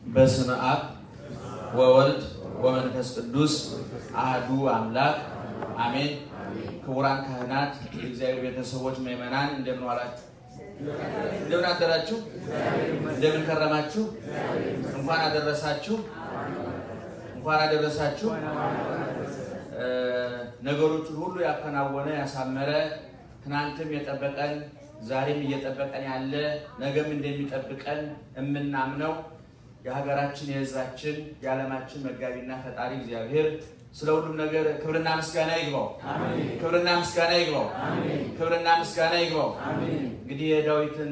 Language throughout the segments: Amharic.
በስመ አብ ወወልድ ወመንፈስ ቅዱስ አህዱ አምላክ አሜን። ክቡራን ካህናት፣ የእግዚአብሔር ቤተሰቦች፣ ምዕመናን እንደምን ዋላችሁ? እንደምን አደራችሁ? እንደምን ከረማችሁ? እንኳን አደረሳችሁ። እንኳን አደረሳችሁ። ነገሮቹን ሁሉ ያከናወነ ያሳመረ ትናንትም የጠበቀን ዛሬም እየጠበቀን ያለ ነገም እንደሚጠብቀን የምናምነው የሀገራችን የሕዝባችን የዓለማችን መጋቢና ፈጣሪ እግዚአብሔር ስለ ሁሉም ነገር ክብርና ምስጋና ይግባው። ክብርና ምስጋና ይግባው። ክብርና ምስጋና ይግባው። እንግዲህ የዳዊትን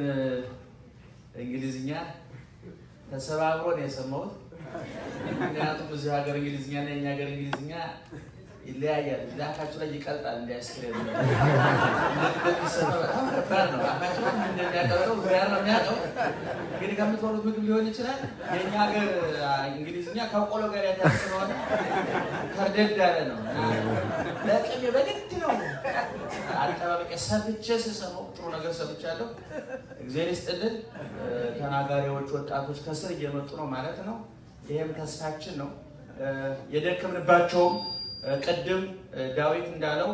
እንግሊዝኛ ተሰባብሮ ነው የሰማሁት። ምክንያቱም እዚህ ሀገር እንግሊዝኛ እና የኛ ሀገር እንግሊዝኛ ይለያያል። እዚህ አፋችሁ ላይ ይቀልጣል። እንደ አይስክሬም እንደሚሰማው በጣም ከባድ ነው። አፋችሁ ላይ እንደሚያቀልጠው ዚያር ነው የሚያውቀው። እንግዲህ ከምትበሉት ምግብ ሊሆን ይችላል። የእኛ ሀገር እንግሊዝኛ ከቆሎ ጋር ያታስ ስለሆነ ከርደድ ያለ ነው እና ለቅሜ በግድ ነው አጠባበቄ ሰፍቼ ስሰማው ጥሩ ነገር ሰምቻለሁ። እግዚአብሔር ይስጥልን። ተናጋሪዎች ወጣቶች ከስር እየመጡ ነው ማለት ነው። ይሄም ተስፋችን ነው። የደከምንባቸውም ቅድም ዳዊት እንዳለው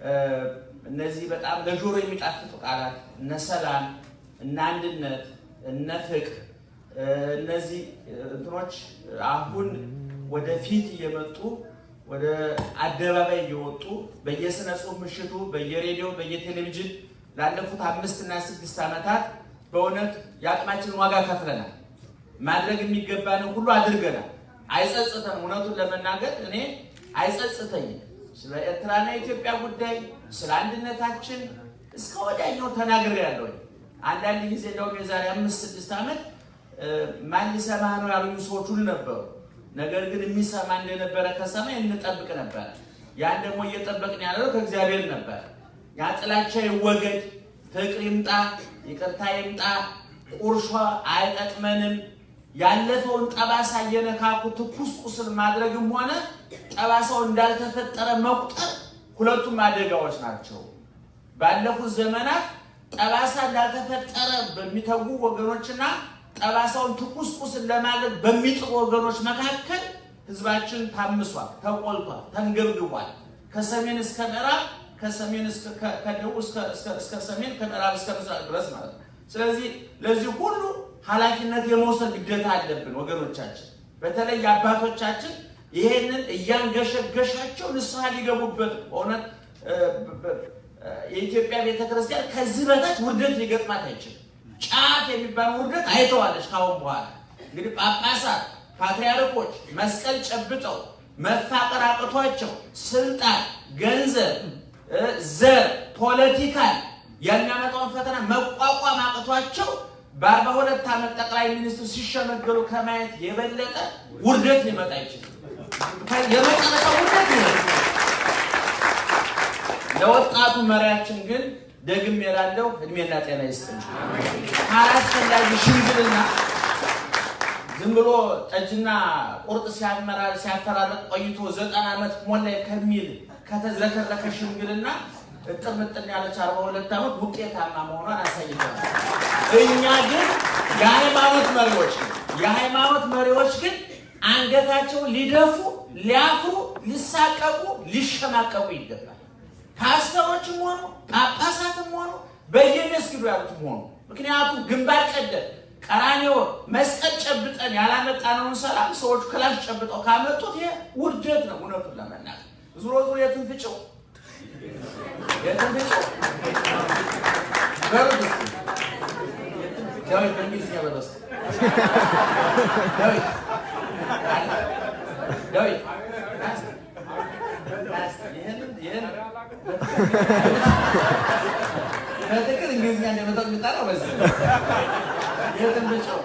እነዚህ በጣም ለጆሮ የሚጣፍጡ ቃላት እነ ሰላም፣ እነ አንድነት፣ እነ ፍቅር እነዚህ እንትኖች አሁን ወደፊት እየመጡ ወደ አደባባይ እየወጡ በየስነ ጽሁፍ ምሽቱ በየሬዲዮ በየቴሌቪዥን ላለፉት አምስት እና ስድስት ዓመታት በእውነት የአቅማችንን ዋጋ ከፍለናል። ማድረግ የሚገባንን ሁሉ አድርገናል። አይጸጽተን። እውነቱን ለመናገር እኔ አይጸጽተኝም። ስለ ኤርትራና የኢትዮጵያ ጉዳይ ስለ አንድነታችን እስከ ወዲያኛው ተናግሬያለሁ። አንዳንድ ጊዜ እንደውም የዛሬ አምስት ስድስት ዓመት ማን ሊሰማ ነው ያሉኝ ሰዎች ሁሉ ነበሩ። ነገር ግን የሚሰማ እንደነበረ ከሰማይ እንጠብቅ ነበረ። ያን ደግሞ እየጠበቅን ያለው ከእግዚአብሔር ነበር። ያ ጥላቻ ይወገድ፣ ፍቅር ይምጣ፣ ይቅርታ ይምጣ፣ ቁርሾ አይጠቅመንም። ያለፈውን ጠባሳ እየነካኩ ትኩስ ቁስል ማድረግም ሆነ ጠባሳው እንዳልተፈጠረ መቁጠር ሁለቱም አደጋዎች ናቸው። ባለፉት ዘመናት ጠባሳ እንዳልተፈጠረ በሚተጉ ወገኖችና ጠባሳውን ትኩስ ቁስል ለማድረግ በሚጥሩ ወገኖች መካከል ሕዝባችን ታምሷል፣ ተቆልቷል፣ ተንገብግቧል። ከሰሜን እስከ ምዕራብ፣ ከሰሜን ከደቡብ እስከ ሰሜን፣ ከምዕራብ እስከ ምስራቅ ድረስ ማለት ነው። ስለዚህ ለዚህ ሁሉ ኃላፊነት የመውሰድ ግዴታ አለብን ወገኖቻችን። በተለይ አባቶቻችን ይሄንን እያንገሸገሻቸው ንስሐ ሊገቡበት በእውነት የኢትዮጵያ ቤተክርስቲያን ከዚህ በታች ውርደት ሊገጥማት አይችልም። ጫፍ የሚባል ውርደት አይተዋለች። ካሁን በኋላ እንግዲህ ጳጳሳት፣ ፓትርያርኮች መስቀል ጨብጠው መፋቀር አቅቷቸው ስልጣን፣ ገንዘብ፣ ዘር፣ ፖለቲካን የሚያመጣውን ፈተና መቋቋም አቅቷቸው በአርባ ሁለት ዓመት ጠቅላይ ሚኒስትር ሲሸመገሉ ከማየት የበለጠ ውርደት ሊመጣ አይችልም። የመጨረሻ ውርደት ይሆ ለወጣቱ መሪያችን ግን ደግም የላለው እድሜና ጤና ይስጥ። ካላስፈላጊ ሽምግልና ዝም ብሎ ጠጅና ቁርጥ ሲያፈራረቅ ቆይቶ ዘጠና ዓመት ሞላይ ከሚል ከተዝረከረከ ሽምግልና እጥር ምጥን ያለች አርባ ሁለት ዓመት ውጤታማ መሆኗን አሳይተናል። እኛ ግን የሃይማኖት መሪዎች የሃይማኖት መሪዎች ግን አንገታቸውን ሊደፉ፣ ሊያፍሩ፣ ሊሳቀቁ፣ ሊሸማቀቁ ይገባል። ፓስተሮችም ሆኑ ጳጳሳትም ሆኑ በየመስጊዱ ያሉትም ሆኑ ምክንያቱም ግንባር ቀደም ቀራንዮ መስቀል ጨብጠን ያላመጣነውን ሰላም ሰዎች ክላሽ ጨብጠው ካመጡት ይሄ ውርደት ነው። እውነቱን ለመናገር ዙሮ ዙሮ የትን ፍጭው የትን ፍጭው በሩት ዳዊት በእንግሊዝኛ በለስ ዳዊት ዳዊት በትክክል እንግሊዝኛ እንደመጣው የሚጠራው በዚህ የትን ብጨው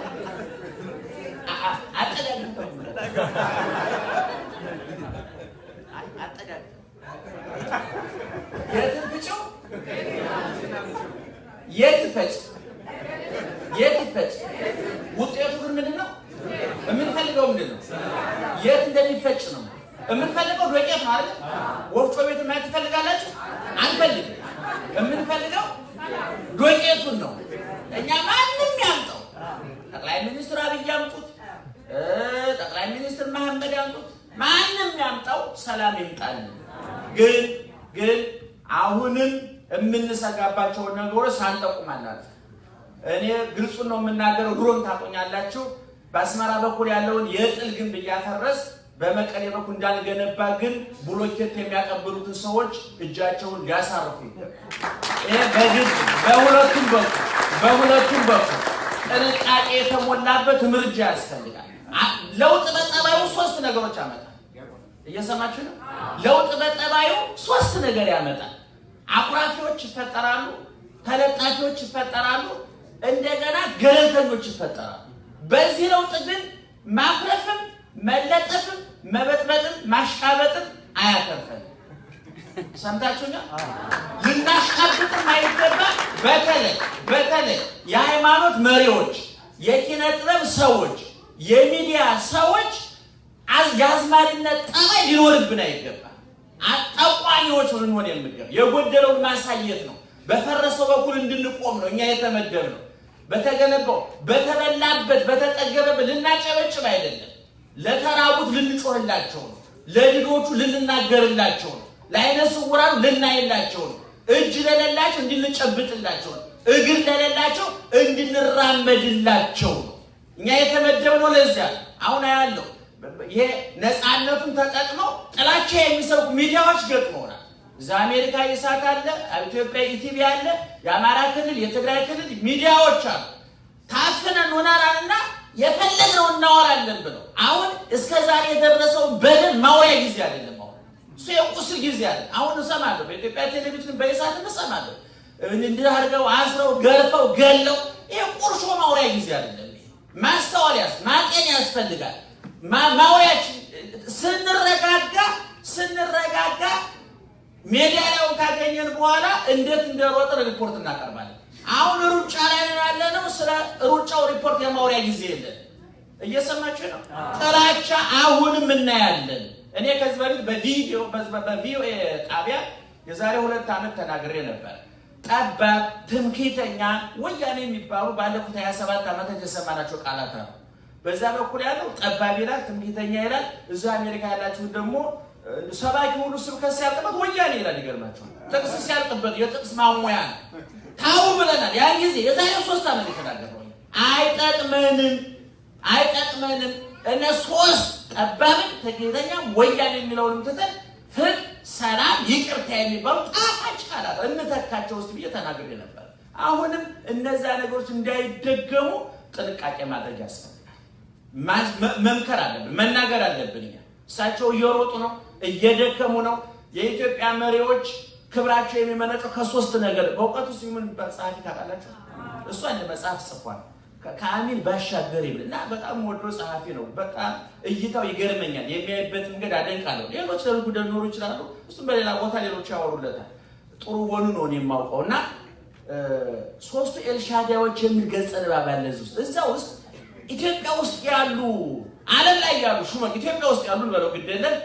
አጠጋግም አጠጋግም የትን ብጨው የት ፈጭ የት ይፈጭ። ውጤቱ ግን ምንድን ነው? የምንፈልገው ምንድን ነው? የት እንደሚፈጭ ነው የምንፈልገው። ዶቄት ነው አይደል? ወፍጮ ቤት ማየት ትፈልጋላችሁ? አንፈልግም። የምንፈልገው ዶቄቱን ነው። እኛ ማንም ያምጠው ጠቅላይ ሚኒስትር አብይ ያምጡት፣ ሰላም ይምጣልን። ግን ግን አሁንም የምንሰጋባቸውን ነገሮች ሳንጠቁማላት እኔ ግልጹን ነው የምናገረው። ድሮም ታቆኛላችሁ። በአስመራ በኩል ያለውን የጥል ግንብ እያፈረስ በመቀሌ በኩል እንዳልገነባ ግን ብሎኬት የሚያቀብሉትን ሰዎች እጃቸውን ሊያሳርፉ ይገባል። ይሄ በግድ በሁለቱም በኩል በሁለቱም በኩል ጥንቃቄ የተሞላበት እርምጃ ያስፈልጋል። ለውጥ በጠባዩ ሶስት ነገሮች ያመጣል። እየሰማችሁ ነው። ለውጥ በጠባዩ ሶስት ነገር ያመጣል። አኩራፊዎች ይፈጠራሉ፣ ተለጣፊዎች ይፈጠራሉ፣ እንደገና ገለልተኞች ይፈጠራሉ። በዚህ ለውጥ ግን ማኩረፍም፣ መለጠፍም፣ መበጥበጥም ማሽቃበጥም አያተርፈንም። ሰምታችሁኛል? ልናሽቃብጥም አይገባ። በተለይ በተለይ የሃይማኖት መሪዎች፣ የኪነ ጥበብ ሰዎች፣ የሚዲያ ሰዎች የአዝማሪነት ጠባይ ሊኖርብን አይገባም። ጠቋሚዎች ልንሆን የምገባ የጎደለውን ማሳየት ነው። በፈረሰው በኩል እንድንቆም ነው እኛ የተመደብ ነው። በተገነባው በተበላበት በተጠገበበት ልናጨበጭብ አይደለም። ለተራቡት ልንጮህላቸው ነው። ለድዶቹ ልንናገርላቸው ነው። ለዓይነ ስውራን ልናይላቸው ነው። እጅ ለሌላቸው እንድንጨብጥላቸው ነው። እግር ለሌላቸው እንድንራመድላቸው ነው። እኛ የተመደብነው ለዚያ አሁን ያለው ይሄ ነፃነቱን ተጠቅመው ጥላቻ የሚሰብኩ ሚዲያዎች ገጥመውናል። እዛ አሜሪካ ይሳት አለ፣ ኢትዮጵያ ኢቲቪ አለ፣ የአማራ ክልል የትግራይ ክልል ሚዲያዎች አሉ። ታፍነን ሆናራልና የፈለግነው እናወራለን ብለው አሁን እስከ ዛሬ የደረሰውን በደል ማውሪያ ጊዜ አይደለም። አሁን እሱ የቁስል ጊዜ አለ። አሁን እሰማለሁ፣ በኢትዮጵያ ቴሌቪዥን በኢሳት እሰማለሁ። እንዲህ አድርገው አስረው ገርፈው ገለው፣ ይሄ ቁርሾ ማውሪያ ጊዜ አይደለም። ማስተዋል ያስ ማጤን ያስፈልጋል። ማውሪያችን ስንረጋጋ ስንረጋጋ ሜዳሊያውን ካገኘን በኋላ እንዴት እንደሮጥን ሪፖርት እናቀርባለን። አሁን ሩጫ ላይ ያለ ነው። ስለ ሩጫው ሪፖርት የማውሪያ ጊዜ የለን። እየሰማችሁ ነው። ጥላቻ አሁንም እናያለን። እኔ ከዚህ በፊት በቪዲዮ በቪኦኤ ጣቢያ የዛሬ ሁለት ዓመት ተናግሬ ነበር። ጠባብ፣ ትምክህተኛ፣ ወያኔ የሚባሉ ባለፉት 27 ዓመታት የሰማናቸው ቃላት አሉ። በዛ በኩል ያለው ጠባብ ይላል፣ ትምክህተኛ ይላል። እዛ አሜሪካ ያላችሁት ደግሞ ሰባኪ ሁሉ ስብከት ሲያልቅበት ወያኔ ይላል። ይገርማችኋል። ጥቅስ ሲያልቅበት የጥቅስ ማሞያ ነው። ታው ብለናል። ያን ጊዜ የዛሬ ሶስት ዓመት የተናገረው አይጠቅመንም፣ አይጠቅመንም። እነ ሶስት ጠባብን ትምክህተኛ፣ ወያኔ የሚለውንም ትተን ፍቅር፣ ሰላም፣ ይቅርታ የሚባሉ ጣፋጭ ቃላት እንተካቸው ውስጥ ብዬ ተናግሬ ነበር። አሁንም እነዛ ነገሮች እንዳይደገሙ ጥንቃቄ ማድረግ ያስፈልጋል። መምከር አለብን፣ መናገር አለብን። እኛ እሳቸው እየሮጡ ነው፣ እየደከሙ ነው። የኢትዮጵያ መሪዎች ክብራቸው የሚመነጨው ከሶስት ነገር በእውቀቱ ስ የሚባል ጸሐፊ ታውቃላችሁ? እሱ አንድ መጽሐፍ ጽፏል። ከአሚን ባሻገር ይብል እና በጣም ወዶ ጸሐፊ ነው። በጣም እይታው ይገርመኛል። የሚያይበት መንገድ አደንቃለሁ። ሌሎች ለልጉ ሊኖሩ ይችላሉ። እሱም በሌላ ቦታ ሌሎች ያወሩለታል። ጥሩ ወኑ ነው የማውቀው እና ሶስቱ ኤልሻዳዮች የሚል ገጸ ንባብ ያለ እዚህ ውስጥ እዛ ውስጥ ኢትዮጵያ ውስጥ ያሉ ዓለም ላይ ያሉ ሹመት ኢትዮጵያ ውስጥ ያሉ በለው ግደለን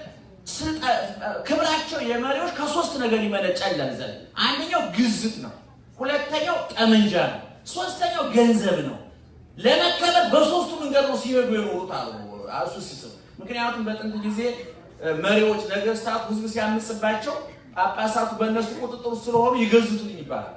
ክብራቸው የመሪዎች ከሶስት ነገር ይመነጫል ዘንድ አንደኛው ግዝት ነው፣ ሁለተኛው ጠመንጃ ነው፣ ሶስተኛው ገንዘብ ነው። ለመከበር በሶስቱ መንገድ ነው ሲሄዱ የኖሩት አሉ እሱ ሲጽፍ። ምክንያቱም በጥንት ጊዜ መሪዎች ነገስታቱ ህዝብ ሲያምጽባቸው ጳጳሳቱ በእነሱ ቁጥጥር ስለሆኑ ይገዝቱልኝ ይባላል።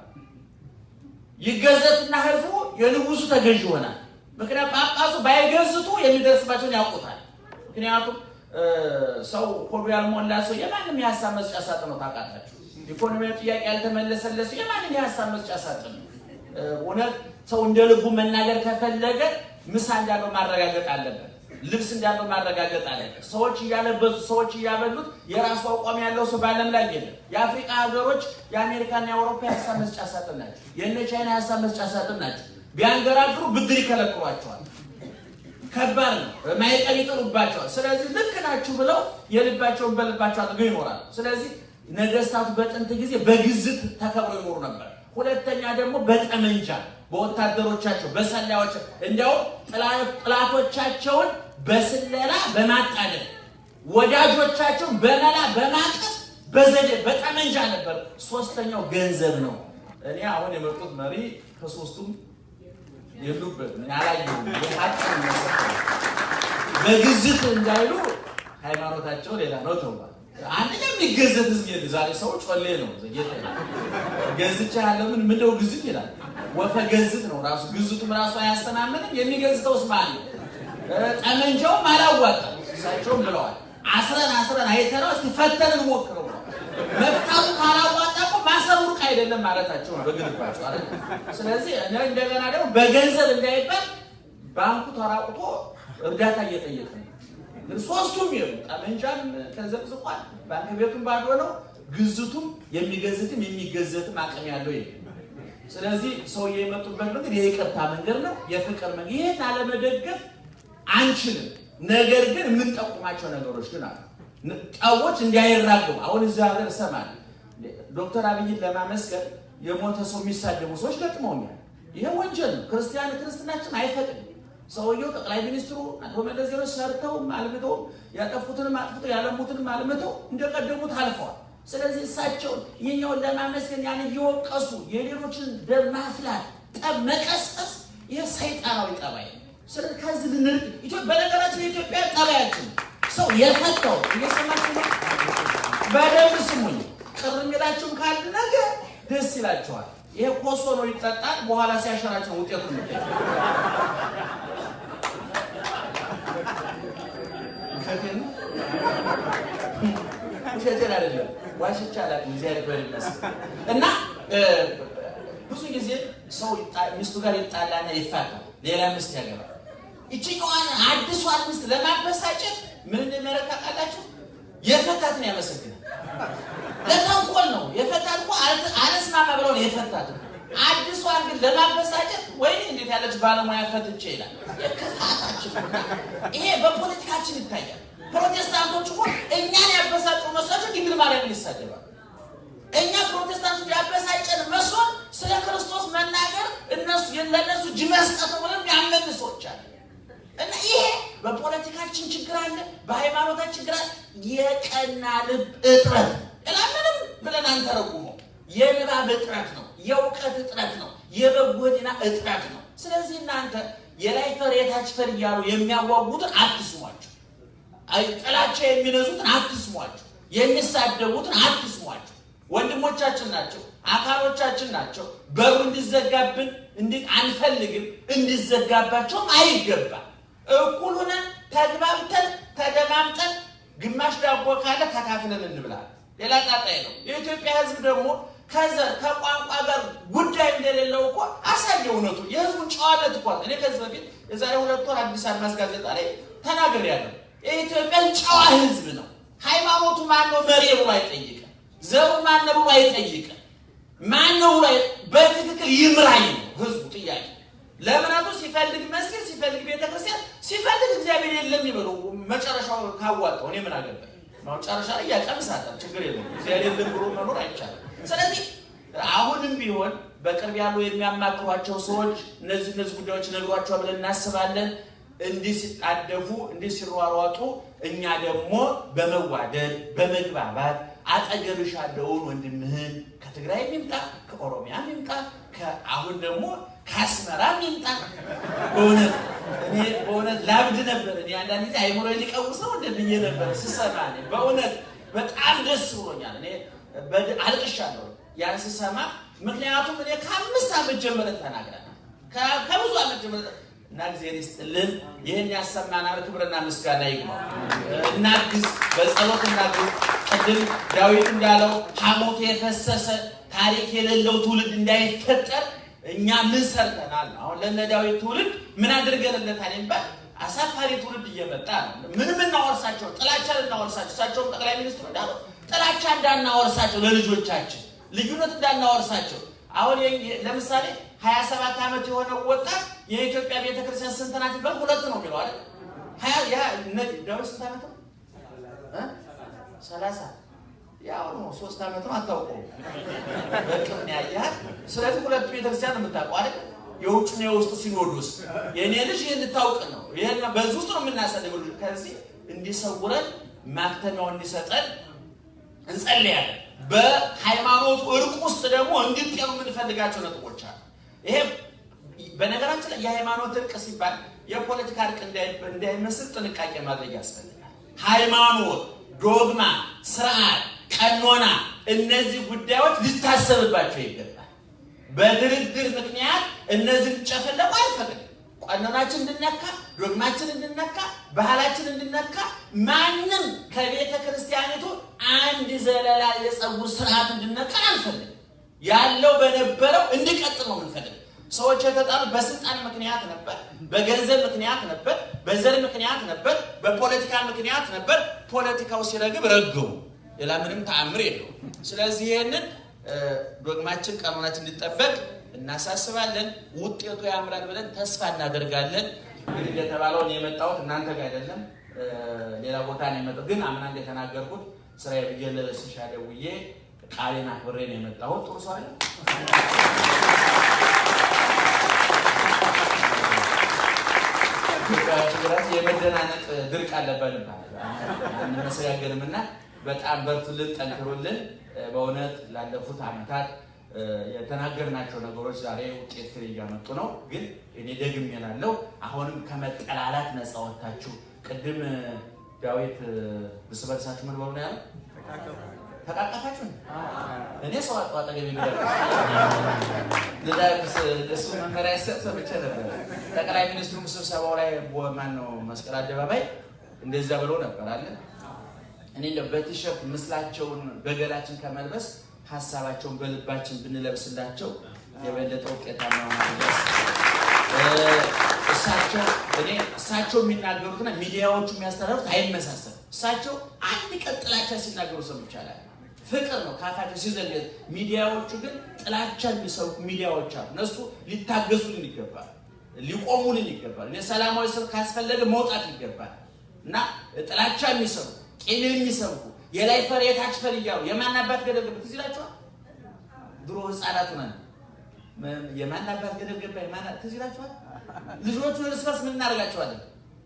ይገዘትና ህዝቡ የንጉሱ ተገዥ ይሆናል። ምክንያቱም ጳጳሱ ባይገዝቱ የሚደርስባቸውን ያውቁታል። ምክንያቱም ሰው ሆዱ ያልሞላ ሰው የማንም የሀሳብ መስጫ ሳጥን ነው። ታውቃላችሁ፣ ኢኮኖሚያዊ ጥያቄ ያልተመለሰለት ሰው የማንም የሀሳብ መስጫ ሳጥን ነው። እውነት ሰው እንደ ልቡ መናገር ከፈለገ ምሳ እንዳለው ማረጋገጥ አለበት። ልብስ እንዳለው ማረጋገጥ አለበት። ሰዎች እያለበሱ ሰዎች እያበሉት የራሱ አቋም ያለው ሰው በዓለም ላይ የለም። የአፍሪካ ሀገሮች የአሜሪካና የአውሮፓ የሀሳብ መስጫ ሳጥን ናቸው። የእነ ቻይና የሀሳብ መስጫ ሳጥን ናቸው። ቢያንገራግሩ ብድር ይከለክሏቸዋል። ከባድ ነው። ማይቀር ይጥሉባቸዋል። ስለዚህ ልክ ናችሁ ብለው የልባቸውን በልባቸው አድርገው ይኖራሉ። ስለዚህ ነገስታቱ በጥንት ጊዜ በግዝት ተከብረው ይኖሩ ነበር። ሁለተኛ ደግሞ በጠመንጃ በወታደሮቻቸው በሰላዮች እንዲያውም ጥላቶቻቸውን በስለላ በማጣደል ወዳጆቻቸውን በመላ በማቀፍ በዘዴ በጠመንጃ ነበር። ሶስተኛው ገንዘብ ነው። እኔ አሁን የመጡት መሪ ከሶስቱም የሉበት ያላየሁ በግዝት እንዳይሉ ሃይማኖታቸው ሌላ ነው ተብሏል። አንደኛ የሚገዘት ህዝብ የለ። ዛሬ ሰው ጮሌ ነው። ጌታ ገዝቻ ያለው ምን ምንደው ግዝት ይላል። ወፈ ገዝት ነው ራሱ ግዝቱም ራሱ አያስተማምንም። የሚገዝተውስ ማን ነው? ጠመንጃውም አላዋጣም። እሳቸውም ብለዋል አስረን አስረን አይተነው እስቲ ፈተንን ሞክረው ነው መፍታቱ ካላዋጣ እኮ ማሰሩ ሩቅ አይደለም ማለታቸው ነው በግንባቸው አይደል። ስለዚህ እንደገና ደግሞ በገንዘብ እንዳይባል ባንኩ ተራቁቶ እርዳታ እየጠየቀ ነው። ግን ሶስቱም ይሉ ጠመንጃም ተዘቅዝቋል፣ ባንክ ቤቱም ባዶ ነው፣ ግዝቱም የሚገዝትም የሚገዘትም አቅም ያለው የለም። ስለዚህ ሰውዬ የመጡበት መንገድ የይቅርታ መንገድ ነው፣ የፍቅር መንገድ። ይህን አለመደገፍ አንችልም። ነገር ግን የምንጠቁማቸው ነገሮች ግን አሉ። ጠቦች እንዳይራገቡ አሁን እዚህ ሀገር እሰማለሁ። ዶክተር አብይን ለማመስገን የሞተ ሰው የሚሳደቡ ሰዎች ገጥመውኛል። ይሄ ወንጀል ነው። ክርስቲያን ክርስትናችን አይፈቅድም። ሰውየው ጠቅላይ ሚኒስትሩ አቶ መለስ ዜናዊ ሰርተውም አልምተውም ያጠፉትንም አጥፍተው ያለሙትንም አልምተው እንደቀደሙት አልፈዋል። ስለዚህ እሳቸውን ይህኛውን ለማመስገን ያን እየወቀሱ የሌሎችን ደም ማፍላት፣ ጠብ መቀስቀስ ይህ ሰይጣናዊ ጠባይ ነው። ስለዚህ ከዚህ ልንርቅ ኢትዮጵያ በነገራችን የኢትዮጵያ ጠባያችን ሰው የፈታው እየሰማችሁ ነው። በደንብ ስሙኝ። ቅር የሚላችሁም ካለ ነገ ደስ ይላችኋል። ይሄ ኮሶ ነው ይጠጣል። በኋላ ሲያሸራቸው ነው ውጤቱ የሚገኝ። ውሸቴን ነው ውሸቴን አይደለም፣ ዋሽቼ አላውቅም። እግዚአብሔር ይክበር ይመስገን። እና ብዙ ጊዜ ሰው ሚስቱ ጋር ይጣላና ይፋታል፣ ሌላ ሚስት ያገባል። ይችኛዋን አዲሷን ሚስት ለማበሳጨት ምን እንደሚያደርግ ታውቃላችሁ? የፈታትን ያመሰግናል። ለተንኮል ነው የፈታት እኮ አልስማማ ብለው ነው የፈታት። አዲሷን ግን ለማበሳጨት ወይ እንዴት ያለች ባለሙያ ፈትቼ ይላል። የክፋታችን ይሄ በፖለቲካችን ይታያል። ፕሮቴስታንቶች እኮ እኛን ያበሳጩ መስላቸው ድንግል ማርያምን ይሳደባል። እኛ ፕሮቴስታንቶች ያበሳጨን መስሎን ስለ ክርስቶስ መናገር እነሱ ለእነሱ እጅ መስጠት ብለን ያመን ሰዎች አለ እና ይሄ በፖለቲካችን ችግር አለ፣ በሃይማኖታችን ችግር አለ። የቀና ልብ እጥረት እላምንም ብለን አንተረጉመው። የንባብ እጥረት ነው፣ የእውቀት እጥረት ነው፣ የበጎ ሕሊና እጥረት ነው። ስለዚህ እናንተ የላይ ፈር የታች ፈር እያሉ የሚያዋጉትን አትስሟቸው። ጥላቻ የሚነዙትን አትስሟቸው። የሚሳደቡትን አትስሟቸው። ወንድሞቻችን ናቸው፣ አካሎቻችን ናቸው። በሩ እንዲዘጋብን አንፈልግም፣ እንዲዘጋባቸውም አይገባም። እኩል ሆነን ተግባብተን ተደማምጠን ግማሽ ዳቦ ካለ ተካፍለን እንብላለን። ሌላ ጣጣይ ነው። የኢትዮጵያ ሕዝብ ደግሞ ከዘር ከቋንቋ ጋር ጉዳይ እንደሌለው እኮ አሳየ። እውነቱ የሕዝቡን ጨዋነት እኳ እኔ ከዚህ በፊት የዛሬ ሁለት ወር አዲስ አድማስ ጋዜጣ ላይ ተናግሬያለሁ። የኢትዮጵያን ጨዋ ሕዝብ ነው። ሃይማኖቱ ማነው መሪ ብሎ አይጠይቅም። ዘሩ ማነው ብሎ አይጠይቅም። ማነው ብሎ በትክክል ይምራኝ ነው ሕዝቡ ጥያቄ ለእምነቱ ሲፈልግ መስጊድ ሲፈልግ ቤተክርስቲያን ሲፈልግ እግዚአብሔር የለም ይበሉ። መጨረሻው ካዋጣው እኔ ምን አገባኝ? መጨረሻ ላይ ያቀምሳታል። ችግር የለም። እግዚአብሔር የለም ብሎ መኖር አይቻልም። ስለዚህ አሁንም ቢሆን በቅርብ ያሉ የሚያማክሯቸው ሰዎች እነዚህ እነዚህ ጉዳዮች ነግሯቸዋል ብለን እናስባለን። እንዲህ ሲጣደፉ እንዲህ ሲሯሯጡ፣ እኛ ደግሞ በመዋደድ በመግባባት አጠገብሽ ያለውን ወንድምህን ከትግራይ ይምጣ ከኦሮሚያ ይምጣ አሁን ደግሞ ከአስመራም ይምጣ። በእውነት እኔ በእውነት ላብድ ነበር። እኔ አንዳንድ ጊዜ አይምሮ ሊቀውስ ነው እንደብዬ ነበር ስሰማ በእውነት በጣም ደስ ብሎኛል። እኔ አልቅሻለሁ ያን ስሰማ። ምክንያቱም እኔ ከአምስት ዓመት ጀምረን ተናግረናል ከብዙ ዓመት ጀምረን እና እግዚአብሔር ይስጥልን። ይህን ያሰማናል። ክብርና ምስጋና ይግባው። እናግዝ፣ በጸሎት እናግዝ። ቅድም ዳዊት እንዳለው ሐሞቱ የፈሰሰ ታሪክ የሌለው ትውልድ እንዳይፈጠር እኛ ምን ሰርተናል? አሁን ለነ ዳዊት ትውልድ ምን አድርገንለታል ይባል አሳፋሪ ትውልድ እየመጣ ነው። ምንም እናወርሳቸው፣ ጥላቻ ልናወርሳቸው፣ እሳቸውም ጠቅላይ ሚኒስትሩ እንዳለው ጥላቻ እንዳናወርሳቸው፣ ለልጆቻችን ልዩነት እንዳናወርሳቸው። አሁን ለምሳሌ ሀያ ሰባት ዓመት የሆነው ወጣት የኢትዮጵያ ቤተክርስቲያን ስንት ናት ይባል ሁለት ነው የሚለው አይደል? ዳዊት ስንት ዓመት ነው? ሰላሳ ያው ነው ሶስት ዓመት ነው አታውቀውም። በቅምን ያያል። ስለዚህ ሁለቱ ቤተክርስቲያን የምታውቀው አይደል? የውጭና የውስጥ ሲኖዶስ የእኔ ልጅ ይህን ልታውቅ ነው። ይህን በዚህ ውስጥ ነው የምናሳልፈው። ልጅ ከዚህ እንዲሰውረን ማክተሚያው እንዲሰጠን እንጸልያለን። በሃይማኖቱ እርቅ ውስጥ ደግሞ እንዲጤኑ የምንፈልጋቸው ነጥቦች አሉ። ይሄ በነገራችን ላይ የሃይማኖት እርቅ ሲባል የፖለቲካ እርቅ እንዳይመስል ጥንቃቄ ማድረግ ያስፈልጋል። ሃይማኖት ዶግማ፣ ስርዓት፣ ቀኖና እነዚህ ጉዳዮች ሊታሰብባቸው ይገባል። በድርድር ምክንያት እነዚህን ጨፈለቁ አልፈቅድም። ቀኖናችን እንድነካ፣ ዶግማችን እንድነካ፣ ባህላችን እንድነካ ማንም ከቤተ ክርስቲያኒቱ አንድ ዘለላ የፀጉር ስርዓት እንድነካ አልፈልግም። ያለው በነበረው እንዲቀጥል ነው የምንፈልግ። ሰዎች የተጣሉት በስልጣን ምክንያት ነበር፣ በገንዘብ ምክንያት ነበር፣ በዘር ምክንያት ነበር፣ በፖለቲካ ምክንያት ነበር። ፖለቲካው ሲረግብ ረግቡ፣ ሌላ ምንም ተአምር የለው። ስለዚህ ይህንን ዶግማችን ቀኖናችን እንዲጠበቅ እናሳስባለን። ውጤቱ ያምራል ብለን ተስፋ እናደርጋለን። እንግዲህ እንደተባለው እኔ የመጣሁት እናንተ ጋር አይደለም፣ ሌላ ቦታ ነው የመጣሁት። ግን አምና እንደተናገርኩት ስራዬ ብዬ ለስሻ ደውዬ ቃሌን አክብሬ ነው የመጣሁት። ጥሩ ሰው አለ ትግራይ የመደናነቅ ድርቅ አለበት አንመሰጋገንም እና በጣም በርቱልን፣ ጠንክሩልን። በእውነት ላለፉት ዓመታት የተናገርናቸው ነገሮች ዛሬ ውጤት ፍሬ እያመጡ ነው። ግን እኔ ደግሜ እላለሁ አሁንም ከመጠላላት ነፃ ወጥታችሁ ቅድም ዳዊት እርስ በርሳችሁ ምን በሉ ነው ያለው? ተቃቀፋችሁ እኔ ሰው አጣ አጠገብ የሚደርስ እሱ መመሪያ ሲሰጥ ሰምቼ ነበር። ጠቅላይ ሚኒስትሩም ስብሰባው ላይ ማን ነው መስቀል አደባባይ እንደዛ ብሎ ነበር አለ እኔ በቲሸርት ምስላቸውን በገላችን ከመልበስ ሀሳባቸውን በልባችን ብንለብስላቸው የበለጠ ውጤታማ ሆናል። እሳቸው እኔ እሳቸው የሚናገሩትና ሚዲያዎቹ የሚያስተላልፉት አይመሳሰልም። እሳቸው አንድ ቀን ጥላቻ ሲናገሩ ሰምቻለሁ። ፍቅር ነው ካፋቸው ሲዘል። ሚዲያዎቹ ግን ጥላቻ የሚሰብኩ ሚዲያዎች አሉ። እነሱ ሊታገሱልን ይገባል፣ ሊቆሙልን ይገባል። የሰላማዊ ሰልፍ ካስፈለገ መውጣት ይገባል እና ጥላቻ የሚሰብኩ ቂም የሚሰብኩ የላይ ፈር የታች ፈር እያሉ የማን አባት ገደል ገባ ትዝ ይላችኋል? ድሮ ህፃናት ሆነን የማን አባት ገደል ገባ የማን ትዝ ይላችኋል? ልጆቹን እርስ በርስ ምን እናደርጋቸዋለን?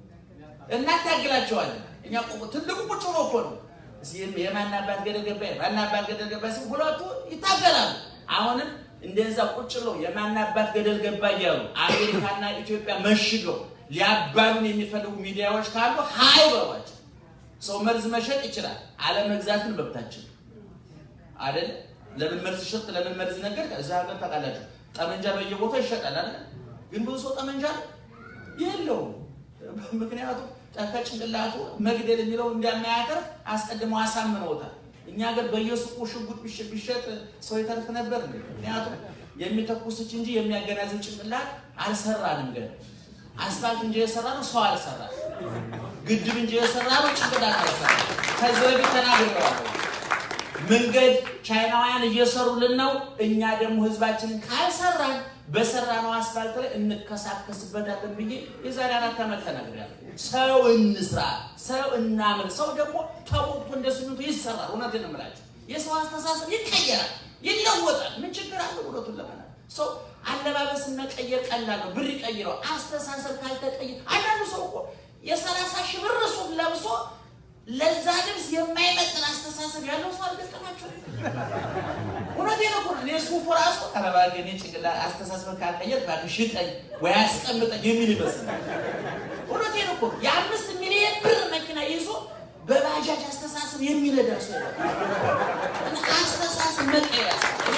እናታግላቸዋለን። እኛ ትልቁ ቁጭ ብሎ እኮ ነው የማን አባት ገደል ገባ የማን አባት ገደል ገባ ሲል ሁለቱ ይታገላሉ። አሁንም እንደዛ ቁጭ ብለው የማን አባት ገደል ገባ እያሉ አሜሪካና ኢትዮጵያ መሽገው ሊያባሉን የሚፈልጉ ሚዲያዎች ካሉ ሀይ በሏቸው። ሰው መርዝ መሸጥ ይችላል፣ አለመግዛትን መብታችን አይደል? ለምን መርዝ ሸጥ፣ ለምን መርዝ ነገር? እዛ ሀገር ታውቃላችሁ፣ ጠመንጃ በየቦታው ይሸጣል አይደል? ግን ብዙ ሰው ጠመንጃ የለውም። ምክንያቱም ከጭንቅላቱ መግደል የሚለው እንደማያተርፍ አስቀድመው አሳምነውታል። እኛ ሀገር በየሱቁ ሽጉጥ ቢሸጥ ሰው ይተርፍ ነበር። ምክንያቱም የሚተኩስች እንጂ የሚያገናዝብ ጭንቅላት አልሰራንም። ገና አስፋልት እንጂ የሰራ ነው ሰው አልሰራ ግድብ እንጂ የሰራ ነው ጭንቅላት አልሰራ። ከዚህ በፊት ተናግሬዋለሁ። መንገድ ቻይናውያን እየሰሩልን ነው። እኛ ደግሞ ህዝባችንን ካልሰራን በሰራነው አስፋልት ላይ እንከሳከስበታለን ብዬ የዛሬ አራት ዓመት ተናግሬያለሁ። ሰው እንስራ፣ ሰው እናምር። ሰው ደግሞ ተቦክቶ እንደ ስሚንቶ ይሰራል። እውነቴን ነው የምላቸው። የሰው አስተሳሰብ ይቀየራል፣ ይለወጣል። ምን ችግር አለ? እውነቱን ለመናገር ሰው አለባበስን መቀየር ቀላል ነው። ብር ይቀይረው። አስተሳሰብ ካልተቀየረ አንዳንዱ ሰው እኮ የሰላሳ ሺህ ብር ሱፍ ለብሶ ለዛ ልብስ የማይመጥን አስተሳሰብ ያለው ሰው አልገጠማቸው። እውነቴን እኮ ነው። እኔ ሱፉ ራሱ ከረባገ እኔ ጭንቅላት አስተሳሰብ ካልቀየር እባክህ ሽጠኝ ወይ አስቀምጠኝ የሚል ይመስላል። እውነቴን እኮ ነው። የአምስት ሚሊዮን ብር መኪና ይዞ በባጃጅ አስተሳሰብ የሚነዳ ሰው አስተሳሰብ መቀየር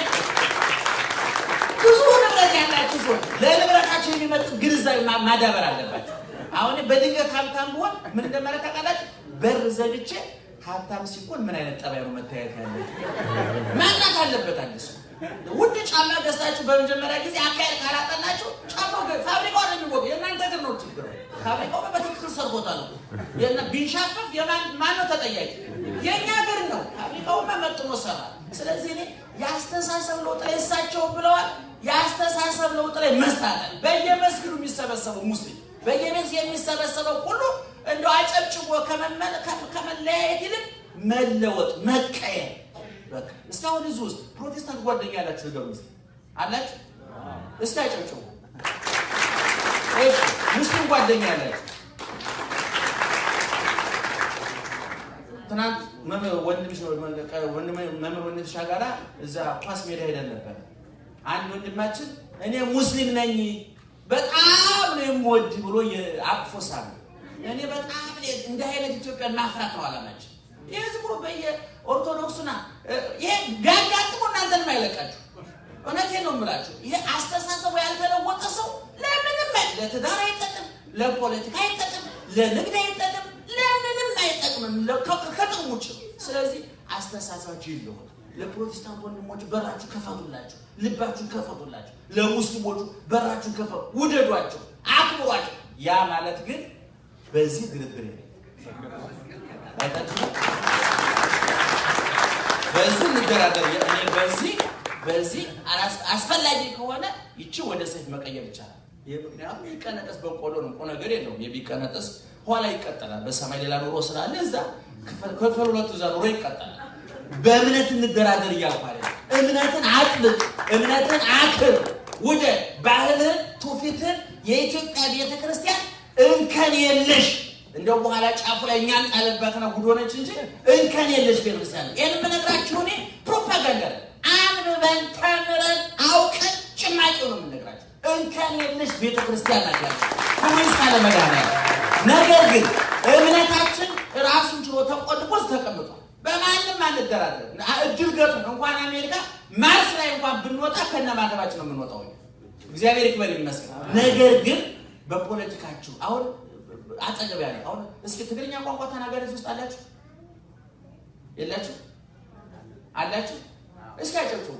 ብዙ ንብረት ያላችሁ ሰዎች ለንብረታቸው የሚመጥን ግንዛቤ ማዳበር አለባቸው። አሁን በድንገት ሀብታም ብሆን ምን እንደማለት ታውቃላችሁ? በር ዘግቼ ሀብታም ሲኮን ምን አይነት ጠባይ ነው መታየት ያለ ማናት አለበት። አዲሱ ውድ ጫማ ገዝታችሁ በመጀመሪያ ጊዜ አካሄድ ካላጠናችሁ ጫማው ፋብሪካው ነው የሚወቅ የእናንተ ግን ነው ችግር። ፋብሪካው በትክክል ሰርቶታል። ቢንሻፈፍ ማን ነው ተጠያቂ? የእኛ ሀገር ነው። ፋብሪካውማ መጥኖ ሰራ። ስለዚህ እኔ የአስተሳሰብ ለውጥ ላይ እሳቸው ብለዋል። የአስተሳሰብ ለውጥ ላይ መስታታል። በየመስጊዱ የሚሰበሰበው ሙስሊም በየቤት የሚሰበሰበው ሁሉ እንደ አጨብጭቦ ከመለያየት ይልቅ መለወጥ መቀየር። እስካሁን እዚህ ውስጥ ፕሮቴስታንት ጓደኛ ያላችሁ ነገር ውስጥ አላችሁ? እስኪ አጨብጭቡ። ሙስሊም ጓደኛ ያላችሁ ትናንት መምህር ወንድምሽ ጋራ እዛ ኳስ ሜዳ ሄደን ነበር። አንድ ወንድማችን እኔ ሙስሊም ነኝ በጣም ነው የምወድ ብሎ አቅፎ ሳለ እኔ በጣም እንደ አይነት ኢትዮጵያን ማፍራት ነው አላማችን። ይህ ዝም ብሎ በየኦርቶዶክሱና ይሄ ቢያጋጥሞ እናንተንም አይለቃችሁ። እውነቴን ነው የምላችሁ። ይሄ አስተሳሰቡ ያልተለወጠ ሰው ለምንም አይ- ለትዳር አይጠቅም፣ ለፖለቲካ አይጠቅም፣ ለንግድ አይጠቅም፣ ለምንም አይጠቅምም። ለ- ከ- ከጥቅም ውጭ ነው። ስለዚህ አስተሳሰባችሁ ይለወጥ። ለፕሮቴስታንት ወንድሞች በራችሁ ከፈቱላቸው፣ ልባችሁን ከፈቱላቸው። ለሙስሊሞቹ በራችሁን ከፈቱ፣ ውደዷቸው፣ አክብሯቸው። ያ ማለት ግን በዚህ ድርድር የለም። አይታችሁ በዚህ እንደራደር። እኔ በዚህ በዚህ አላስ- አስፈላጊ ከሆነ ይቺ ወደ ሰይፍ መቀየር ይቻላል። ይህ ምክንያቱም የሚቀነጠስ በቆሎ ነው፣ ቁም ነገር የለውም። የሚቀነጠስ ኋላ ይቀጠላል። በሰማይ ሌላ ኑሮ ስላለ እዛ ክፍል ክፍል ሁለቱ እዛ ኑሮ ይቀጠላል። በእምነት እንደራደር እያልኩ አይደለም። እምነትን አጥብቅ፣ እምነትን አክር፣ ውደድ፣ ባህልህን፣ ትውፊትህን የኢትዮጵያ ቤተ ክርስቲያን እንከን የለሽ እንደው በኋላ ጫፉ ላይ እኛን ጣለባትና ጉድ ሆነች እንጂ እንከን የለሽ ቤተክርስቲያን ነው። ይህን የምነግራችሁ እኔ ፕሮፓጋንዳ ነው። አንብበን ተምረን አውቀን ጭማቂው ነው የምነግራችሁ። እንከን የለሽ ቤተክርስቲያን ናት ያለች ሁኔታ ለመድኃኒዓለም። ነገር ግን እምነታችን ራሱን ችሎ ተቆልፎ ተቀምጧል። በማንም አንደራደር። እድል ገጥሞን እንኳን አሜሪካ ማርስ ላይ እንኳን ብንወጣ ከነ ማተባችን ነው የምንወጣው። እግዚአብሔር ይክበር ይመስገን። ነገር ግን በፖለቲካችሁ አሁን አጠገብ ያለ አሁን እስኪ ትግርኛ ቋንቋ ተናጋሪ ውስጥ አላችሁ የላችሁ? አላችሁ? እስኪ አጨብጭቡ።